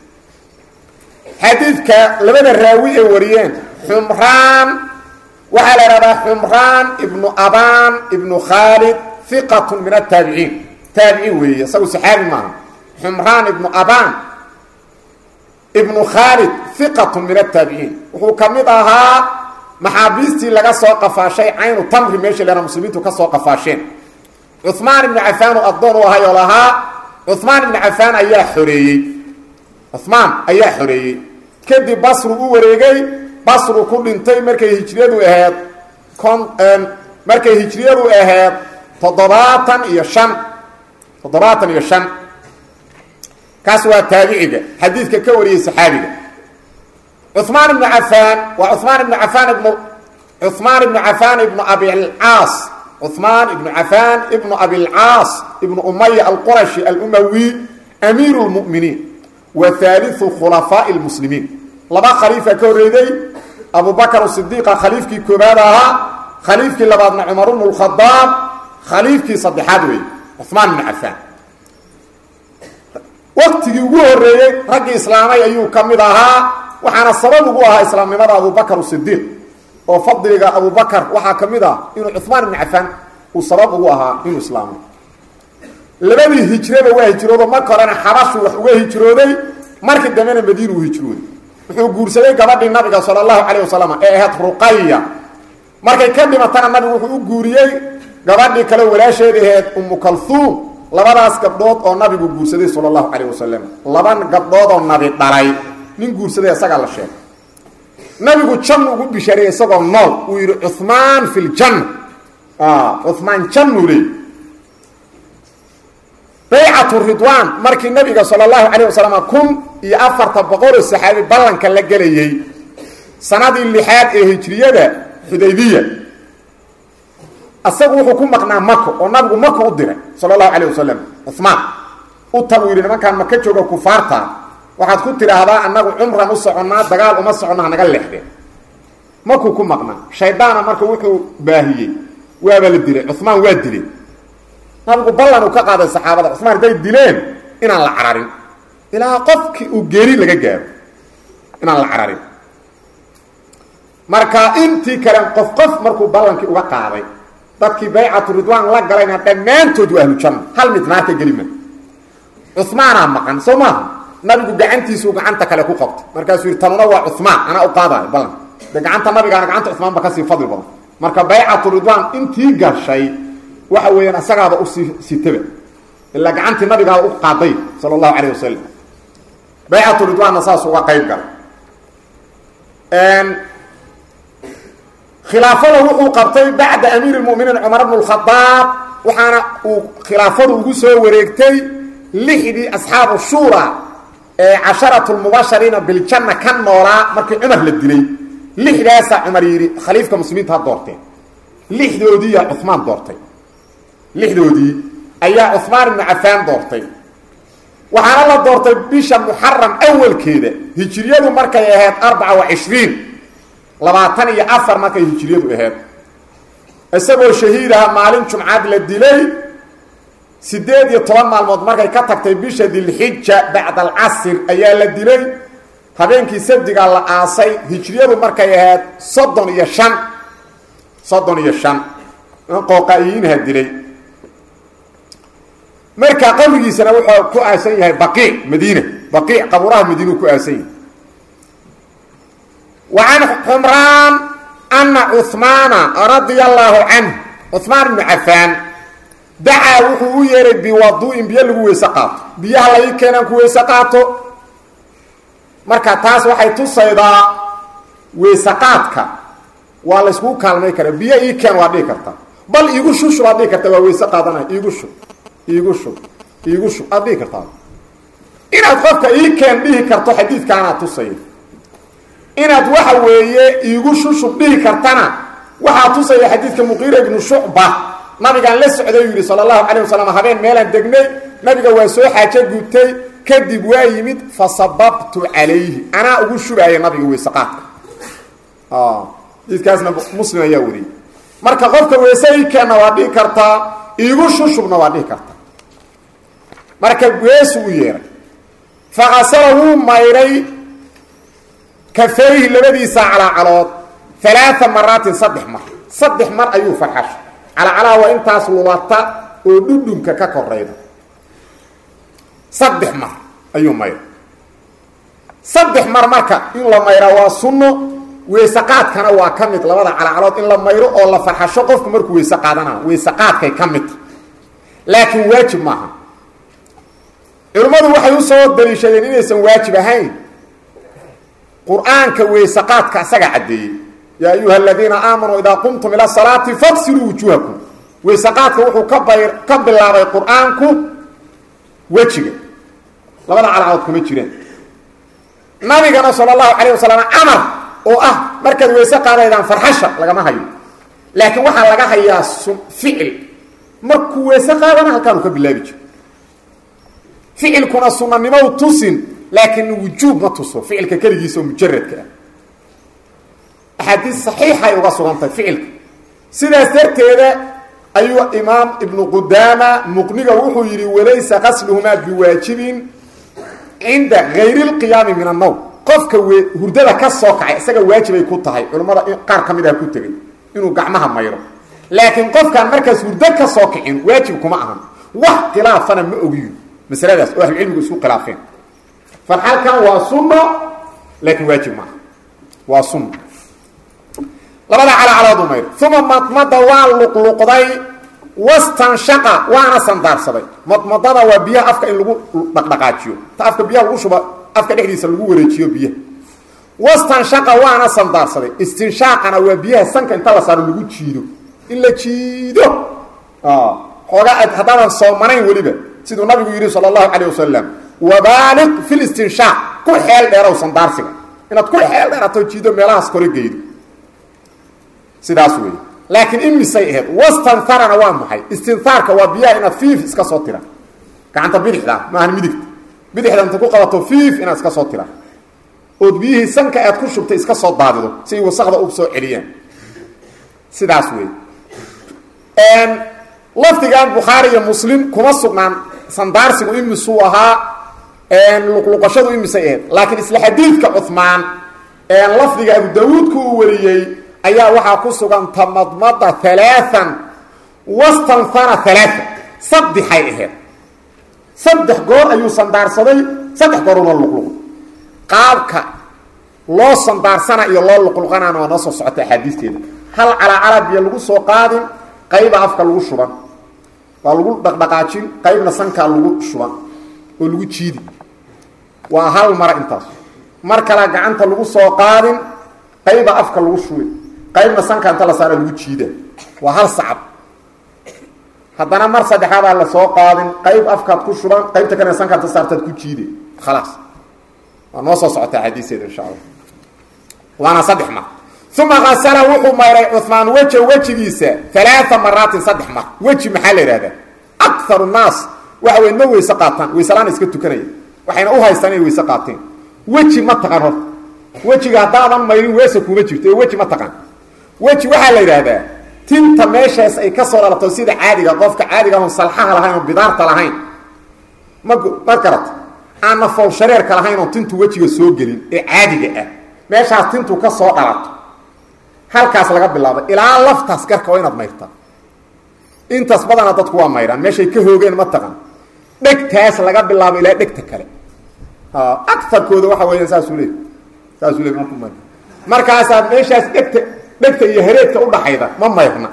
Speaker 2: xadiidka labada raawi ay wariyeen xumraan waxaa la ihahdaa xumraan ibnu abaan ibnu khaalid hiqatun min ataabiciin taabiciin weeye isagu saxaabi maaha xumraan ibnu abaan ibnu khaalid hiqatun min ataabiciin wuxuu ka mid ahaa maxaabiistii laga soo qafaashay caynu tamri meesha leena muslimiintu ka soo qafaasheen cuhmaan ibnu cafaan oo addoon u ahay oo lahaa cuhmaan ibnu cafaan ayaa xoreeyey cuhmaan ayaa xoreeyey kadib basru u wareegay basru ku dhintay markay hijriyadu ahayd kon markay hijriyadu ahayd toddobaatan iyo shan toddobaatan iyo shan kaas waa taabiciga xadiidka ka wariyey saxaabiga cuثmaan ibnu cafaan waa cuثmaan ibnu cafaan ibnu cuثmaan ibnu cafaan ibnu abilcaas cuثmaan ibnu cafaan ibnu abilcaas ibnu umaya alqurashi alumawi amiiru اlmu'miniin wa haaliثu khulafaaءi اlmuslimiin laba khaliifa ka horreeyey abu bakr sidiiqa khaliifkii koobaad ahaa khaliifkii labaadna cumar bnu اlkhadaab khaliifkii saddexaad weeye cuثmaan ibnu cafaan waktigii ugu horeeyey raggii islaamay ayuu ka mid ahaa waxaana sabab ugu ahaa islaamnimada abubakr sidiiq oo fadliga abubakr waxaa ka mid ah inuu cuثmaan ibnu cafaan uu sabab ugu ahaa inuu islaamay labadii hijraba waa hijroodo marka horena xabashu wax uga hijrooday markii dambena madiina uu hijrooday wuxuu guursaday gabadhii nabiga sala allahu calayh wasalam ee ahayd ruqaya markay ka dhimatana nabigu wuxuu u guuriyey gabadhii kale walaasheeda ahayd umu kalhuum labadaas gabdhood oo nabigu guursaday sala allahu calayh wasalam laba gabdhood oo nabi dhalay nin guursaday isagaa la sheegay nabigu jannu ugu bishaareeyey isagoo nool uu yidhi cuhmaan fi ljanna cuhmaan jannuu leey baycatu ridwaan markii nabiga sala allahu calayh wasalam kun iyo afarta boqoloo saxaabi ballanka la gelayey sanadii lixaad ee hijriyada xudaybiya asagu wuxuu ku maqnaa mako oo nabigu mako u diray sala allahu calayh wasalam cuhmaan u tag uu yidhi nimankaan maka jooga kufaarta waxaad ku tidhaahdaa annagu cumran u soconnaa dagaal uma soconna hanaga leexdeen makuu ku maqnaa shaydaana marka wuxuu baahiyey waaba la dilay cuhmaan waa dilay nabigu ballan uu ka qaaday saxaabada cumaan hadday dileen inaan la cararin ilaa qofkii uu geeri laga gaaro inaan la cararin marka intii kale qof qof markuu ballankii uga qaaday dadkii baycatu ridwaan la galayna dhammaantood waa ahlujanna hal mid naarta gelima cumaanaa maqan soo maaha nabigu gacantiisuu gacanta kale ku qabtay markaasuu yidhi tanuna waa cumaan anaa u qaadayo ballanka de gacanta nabigaana gacanta cumaan ba kasii fadli badan marka baycatu ridwaan intii gashay waxa weeyaan asagaaba usii sitaba ilaa gacantii nabigaa u qaaday sala allahu calayh wasalam baycatu ridwaanna saas uga qayb galay khilaafada wuxuu qabtay bacda amiiri lmuminiin cumar bnu lkhadaab waxaana uu khilaafadu ugu soo wareegtay lixdii asxaabu shuura ee casharatu lmubashariina biljanna ka noolaa markii cumar la dilay lixdaasaa cumar yidhi khaliifka muslimiinta ha doorteen lixdoodiiyaa cumaan doortay lixdoodii ayaa cumaan ibnu cafaan doortay waxaana la doortay bisha muxaram awalkeeda hijiriyadu markay ahayd arbaca wa cishriin labaatan iyo afar markay hijiriyadu ahayd isagoo shahiidaha maalin jumcad la dilay siddeed iyo toban maalmood markay ka tagtay bisha dilxija bacda alcasir ayaa la dilay habeenkii sabdigaa la aasay hijiriyadu markay ahayd soddon iyo shan soddon iyo shan qooqaa'iyiinha dilay marka qabrigiisana wuxuu ku aasan yahay baqiic madiina baqiic qabuuraha madiinuu ku aasan yahay wa can xumraan ana cuhmaana radia allaahu canh cuhmaan ibnu cafaan dacaa wuxuu u yeehay biwadu'in biyo lagu weyse qaato biyaha la ii keenaan ku weyse qaato marka taas waxay tusaydaa weyse qaadka waa la yskugu kaalmay karaa biyo ii keen waa dhihi karta bal iigu shushub aad dhihi karta waa weyse qaadanaya iigu shub iigu shub iigu shub aad dhihi kartaa inaad qofka ii keen dhihi karto xadiidkaanaa tusaya inaad waxa weeye iigu shushub dhihi kartana waxaa tusaya xadiidka muqiira ibnu shucba nabigaan la socday yidhi sala allahu calayh wasalam habeen meelaan degnay nabiga waa soo xaajo gubtay kadib waa yimid fa sababtu calayhi anaa ugu shubaaya nabiga weyse qaadka xadiidkaasna muslim ayaa wariyey marka qofka weyse ii keenna waa dhihi kartaa iigu shushubna waa dhihi kartaa marka weesu u yeeray fakasala wuu mayray kafayhi labadiisa calacalood alaaa maraatin saddex mar saddex mar ayuu farxashay calacalaha waa intaas lubata oo dhudhunka ka korayda saddex mar ayuu mayray saddex mar marka in la mayraa waa sunno weyse qaadkana waa ka mid labada calacalood in la mayro oo la farxasho qofku markuu weyse qaadana weyse qaadkay ka midta laakiin waajib maaha culimmadu waxay u soo daliishadeen inaysan waajib ahayn qur-aanka weyse qaadka asaga caddeeyey yaa ayuha aladiina aamanuu idaa qumtum ila salaati faqsiluu wujuuhakum weyse qaadka wuxuu ka bay ka bilaabay qur-aanku wejiga labada calacalood kuma jiraan nabigana sala allahu calayh wasalam amar oo ah markaad weyse qaadaydaan farxasha lagama hayo laakiin waxaa laga hayaa ficil markuu weese qaadana halkaanu ka bilaabi jiro ficilkuna sunanimo tusin laakiin wujuub ma tuso ficilka keligiisa oo mujaradka ah axaadiis saxiixay uga sugantahay ficilka sidaas darteeda ayuu imaam ibnu qudaama muqniga wuxuu yidhi walaysa qasluhumaa biwaajibin cinda gayri lqiyaami min annowm qofka we hurdada ka soo kacay isaga waajibay ku tahay culammada qaar ka mid ah ku tegay inuu gacmaha mayro laakiin qofkaan markaas hurdo ka soo kicin waajib kuma ahan wax khilaafana ma ogiyo masaladaas oo ahlucilmigu isku khilaafeen farxalkan waa sunno laakiin waajib maaha waa sunno labada calacalood u mayr uma madmada waa luqluqday wastanshaqa waana sandaarsaday madmadada waa biyaha afka in lagu dhaqdhaqaajiyo ta afka biyaha lagu shuba afka dhexdiisa lagu wareejiyo biyaha wastanshaqa waana sandaarsaday istinshaaqana waa biyaha sanka inta la saaro lagu jiido in la jiido xoogaa haddaadan soomanayn weliba siduu nabigu yidhi sal allahu calayh wasalam wabaaliq fi listinshaaq ku xeel dheerow sandaarsiga inaad ku xeel dheerato jiido meelahaas kore geydo sidaas wey laakiin imisay ahayd wastanharana waa maxay istinhaarka waa biyaha inaad fiif iska soo tira gacanta bidixda maahan midigta bidixda inta ku qabato fiif inaad iska soo tira ood biyihii sanka aad ku shubtay iska soo daadido si ay wasakda u soo celiyaan sidaas wey lafdigan bukhaari iyo muslim kuma sugnaan sandaarsigu imisuu ahaa luqluqashadu imisay ahayd laakiin isla xadiidka cumaan lafdiga abu daawuudku uu wariyey ayaa waxaa ku sugan tamadmada alaaan wastanhara alaaa saddexay ahayd saddex goor ayuu sandaarsaday saddex gooruna luqluqay qaabka loo sandaarsana iyo loo luqluqanaana waa noo soo socota axaadiisteeda hal calacala biyo lagu soo qaadin qayba afka lagu shuban waa lagu dhaqdhaqaajin qaybna sankaa lagu shuban oo lagu jiidi waa hal mara intaas mar kala gacanta lagu soo qaadin qayba afka lagu shubi qaybna sanka inta la saara lagu jiida waa hal sacab haddana mar saddexaadaa la soo qaadin qayb afkaad ku shuban qaybta kalena sanka inta saartaad ku jiide khalaas waa noo soo socota xadiiseeda insha allah waana saddex mar uma asala wuxuu mayray cumaan weja wejigiisa alaaa maraatin saddex mar weji maxaa la ihahdaa akaru naas waxa wey ma weyse qaataan weyselaan iska tukanaya waxayna u haystaan inay weyse qaateen weji ma taqan horta wejiga haddaadan mayrin weese kuma jirto ee weji ma taqan weji waxaa la yidhaahdaa tinta meeshaas ay ka soo dhalato sida caadiga qofka caadiga ahon salxaha lahayn oo bidaarta lahayn ma ma garata aanna fowshareerka lahayn oo tintu wejiga soo gelin ee caadiga ah meeshaas tintu ka soo dhalato halkaas laga bilaabo ilaa laftaas garka waa inaad mayrtaa intaas badana dadku waa mayraan meeshay ka hoogeen ma taqan dhegtaas laga bilaabo ilaa dhegta kale aarkooda waxa weya saasuu le saasuu le marku may markaasaa meeshaas dhegta dhegta iyo hareedka udhaxayda ma mayrna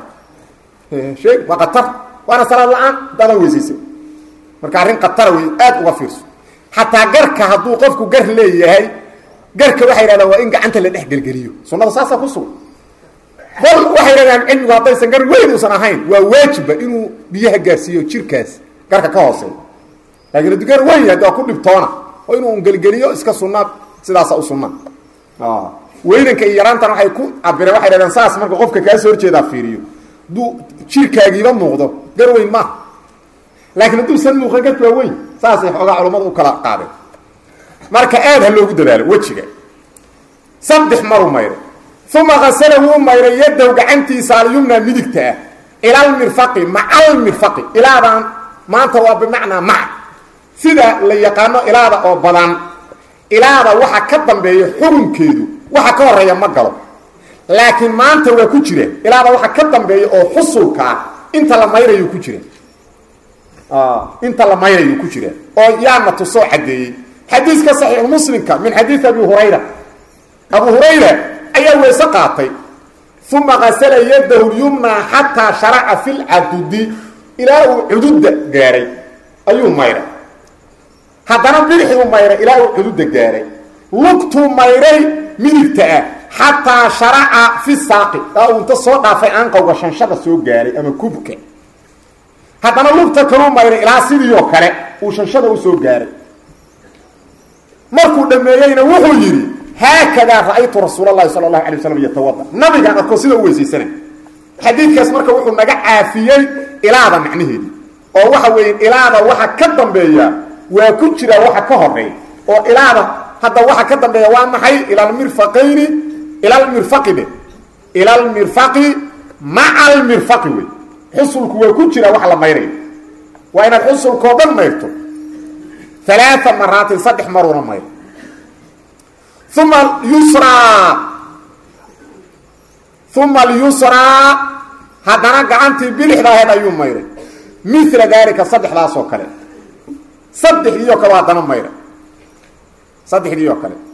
Speaker 2: sheeg waa qatar waana salaad la-aan haddaadan weysaysa marka arrin qatara wey aad uga fiirso xataa garka hadduu qofku gar leeyahay garka waxay yidhahdaan waa in gacanta la dhex gelgeliyo sunnada saasaa ku sugan bal waxay yidhahdaan cilmigu haddaysan gar weyn uusan ahayn waa waajibba inuu biyaha gaarsiiyo jirkaas garka ka hooseeya laakiin hadduu gar weyn yahay waa ku dhibtoona oo inuu gelgeliyo iska sunnaa sidaasa u sunnaa weynanka iyo yaraantan waxay ku cabireen waxay dhahdeen saas marka qofka kaa soo horjeedaa fiiriyo hadduu jirkaagiiba muuqdo gar weyn maaha laakiin hadduusan muuqan garka waa weyn saasay xoogaa culammadu u kala qaadeen marka aad ha loogu dadaalo wejiga saddex maru mayray uma kasala wuu mayray yadow gacantiisa alyumna midigta ah ila almirfaqi maca almirfaqi ilaadaan maanta waa bimacnaa maca sida la yaqaano ilaada oo badan ilaada waxa ka dambeeya xukunkeedu waxa ka horeeya ma galo laakiin maanta waa ku jira ilaada waxa ka dambeeya oo xusulkaa inta la mayrayu ku jira inta la mayrayu ku jira oo yaana tusoo cadeeyey xadiiska saxiix muslimka min xadiid abi hurayra abu hurayra ayaa weyse qaatay uma kasala yadahu lyumna xataa sharaca fi lcadudi ilaa uu cududa gaaray ayuu mayray haddana bidixuu mayray ilaa uu cududa gaaray lugtuu mayray midigta ah xataa sharaca fi saaqi aa uu inta soo dhaafay aanqowga shanshada soo gaaray ama kubka haddana lugta kaluu mayray ilaa sidiioo kale uu shanshada usoo gaaray markuu dhameeyeyna wuxuu yidhi haakadaa ra'aytu rasuul اlahi salى اlahu alay waslam yatawada nabigaan arko sida u weysaysanay xadiidkaas marka wuxuu naga caafiyey ilaada macnaheedii oo waxa weeye ilaada waxa ka dambeeya waa ku jira waxa ka horeeya oo ilaada hadda waxa ka dambeeya waa maxay ilalmirfaqayni ilalmirfaqi dhe ilalmirfaqi maca almirfaqi wey xusulku waa ku jira wax la mayrayo waa inaad xusulkao dhan mayrto alaaa maraatin saddex maruuna mayro uma yusraa uma alyusraa haddana gacantii bidixda aheed ayuu mayray mila daalika saddexdaas oo kale saddexdii oo kale waa haddana mayray saddexdii oo kale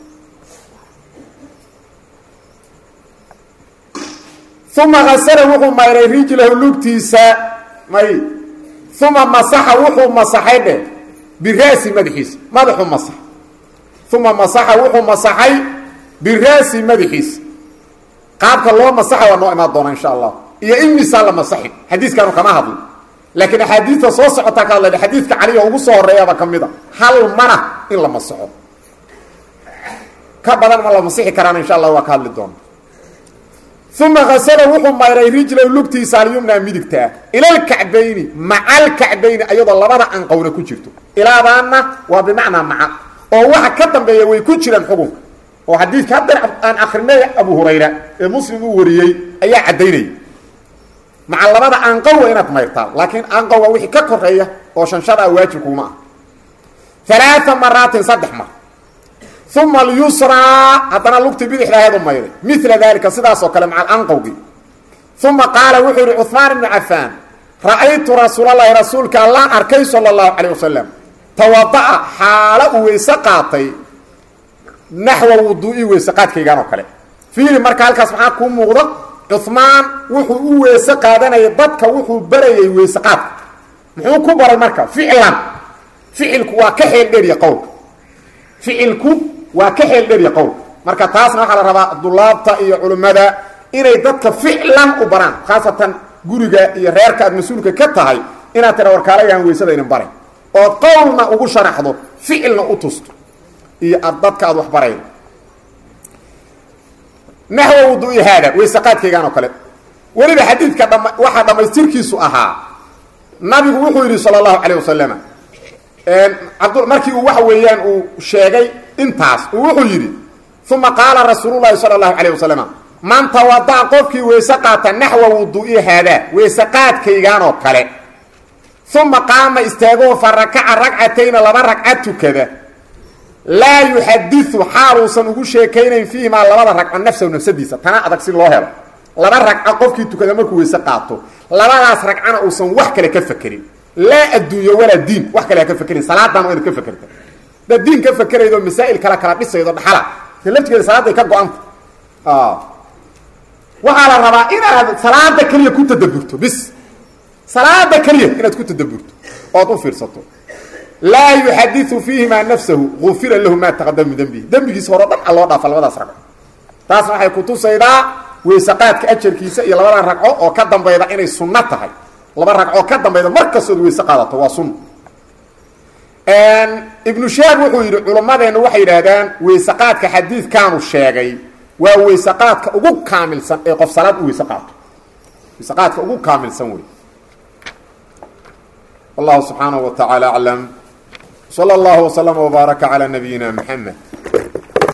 Speaker 2: uma hasala wuxuu mayray rijlahu lugtiisa may uma masaxa wuxuu masaxay dheh biraasi madaxiisa madaxuu masax uma masaxa wuxuu masaxay biraasi madaxiisa qaabka loo masaxa waa noo imaan doona insha allah iyo imisaa la masaxi xadiiskaanu kama hadlo laakiin axaadiista soo socotaa ka hadlayna xadiidka caliga ugu soo horeeyaba ka mid a hal mana in la masaxo ka badan ma la masixi karaan insha allah waa ka hadli doona uma hasala wuxuu mayray rijlow lugtiisa alyumna midigtaa ilalkacbayni maca alkacbayni ayadoo labada anqowna ku jirto ilaadaana waa bimacnaa maca oo waxa ka dambeeya way ku jiraan xukunka oo xadiidka haddan aan akrinay abu hurayra ee muslim uu wariyey ayaa caddaynaya maca labada anqow waa inaad mayrtaa laakiin anqow waa wixii ka koreeya oo shanshada waajib kuuma ah alaaa maraatin saddex mar uma alyusraa haddana lugtii bidixda aheedu mayray mila daalika sidaas oo kale maca alanqowgii uma qaala wuxuu yihi cuثmaan ibnu cafaan ra'aytu rasuulalahi rasuulka allaan arkay sala اllahu calayh wasalam tawada'a xaalo uu weyse qaatay naxwa wuduu'i weyse qaadkaygan oo kale fiiri marka halkaas maxaa kuu muuqda cuثmaan wuxuu u weyse qaadanayay dadka wuxuu barayay weyse qaadka muxuu ku baray marka ficlan ficilku waa ka xeel dheeriya qowlka ficilku waa ka xeel dheeriya qowlka marka taasna waxaa la rabaa dulaabta iyo culimmada inay dadka ficlan u baraan khaasatan guriga iyo reerka aad mas-uulka ka tahay inaad tira warkaalayahan weysada idin baray ood qowlna ugu sharaxdo ficilna u tusto iyo ad dadka aad wax baraydo naxwa wuduui haada weysaqaadkaygaan oo kale weliba xadiidka dham waxaa dhammaystirkiisu ahaa nabigu wuxuu yidhi sala allahu calayh wasalam abd markii uu waxa weeyaan uu sheegay intaas uu wuxuu yidhi uma qaala rasuululahi sala allahu calayh wasalam man tawada'a qofkii weyse qaata naxwa wuduu'i haadaa weyse qaadkaygaan oo kale uma qaama istaagoo fa rakaca ragcatayna laba ragca tukada laa yuxadiu xaaluusan ugu sheekaynayn fiihimaa labada ragco nafsahu nafsadiisa tana adag si loo helo laba ragco qofkii tukada markuu weyse qaato labadaas ragcana uusan wax kale ka fakerin laa adduunyo walaa diin wax kale ha ka fakerin salaadan waa inaad ka fakerta hadaad diin ka fakeraydo masaa'il kala kala dhisaydo dhaxala laftigeeda salaaday ka go-anta waxaa la rabaa inaad salaada keliya ku tadaburto bis salaada keliya inaad ku tadaburto ood u fiirsato laa yuxadiu fiihimaa nafsahu ufira lahu maa taqadama min dembihi dembigiisa hore o dhan a loo dhaafa labadaas ragco taasna waxay kutusaydaa weysaqaadka ajarkiisa iyo labadan ragco oo ka dambayda inay sunno tahay laba ragcoo ka dambayda mar kastood weyse qaadato waa sunna ibnu shaab wuxuu yidhi culummadeenna waxay yidhaahdaan weysaqaadka xadiidkaanu sheegay waa weysaqaadka ugu kaamilsan ee qof salaad u weyse qaato weysaqaadka ugu kaamilsan wey wallahu subxaanaه wa taعaalى aclam slى اllah وslm وbaaraka عlى nabiyina mxamed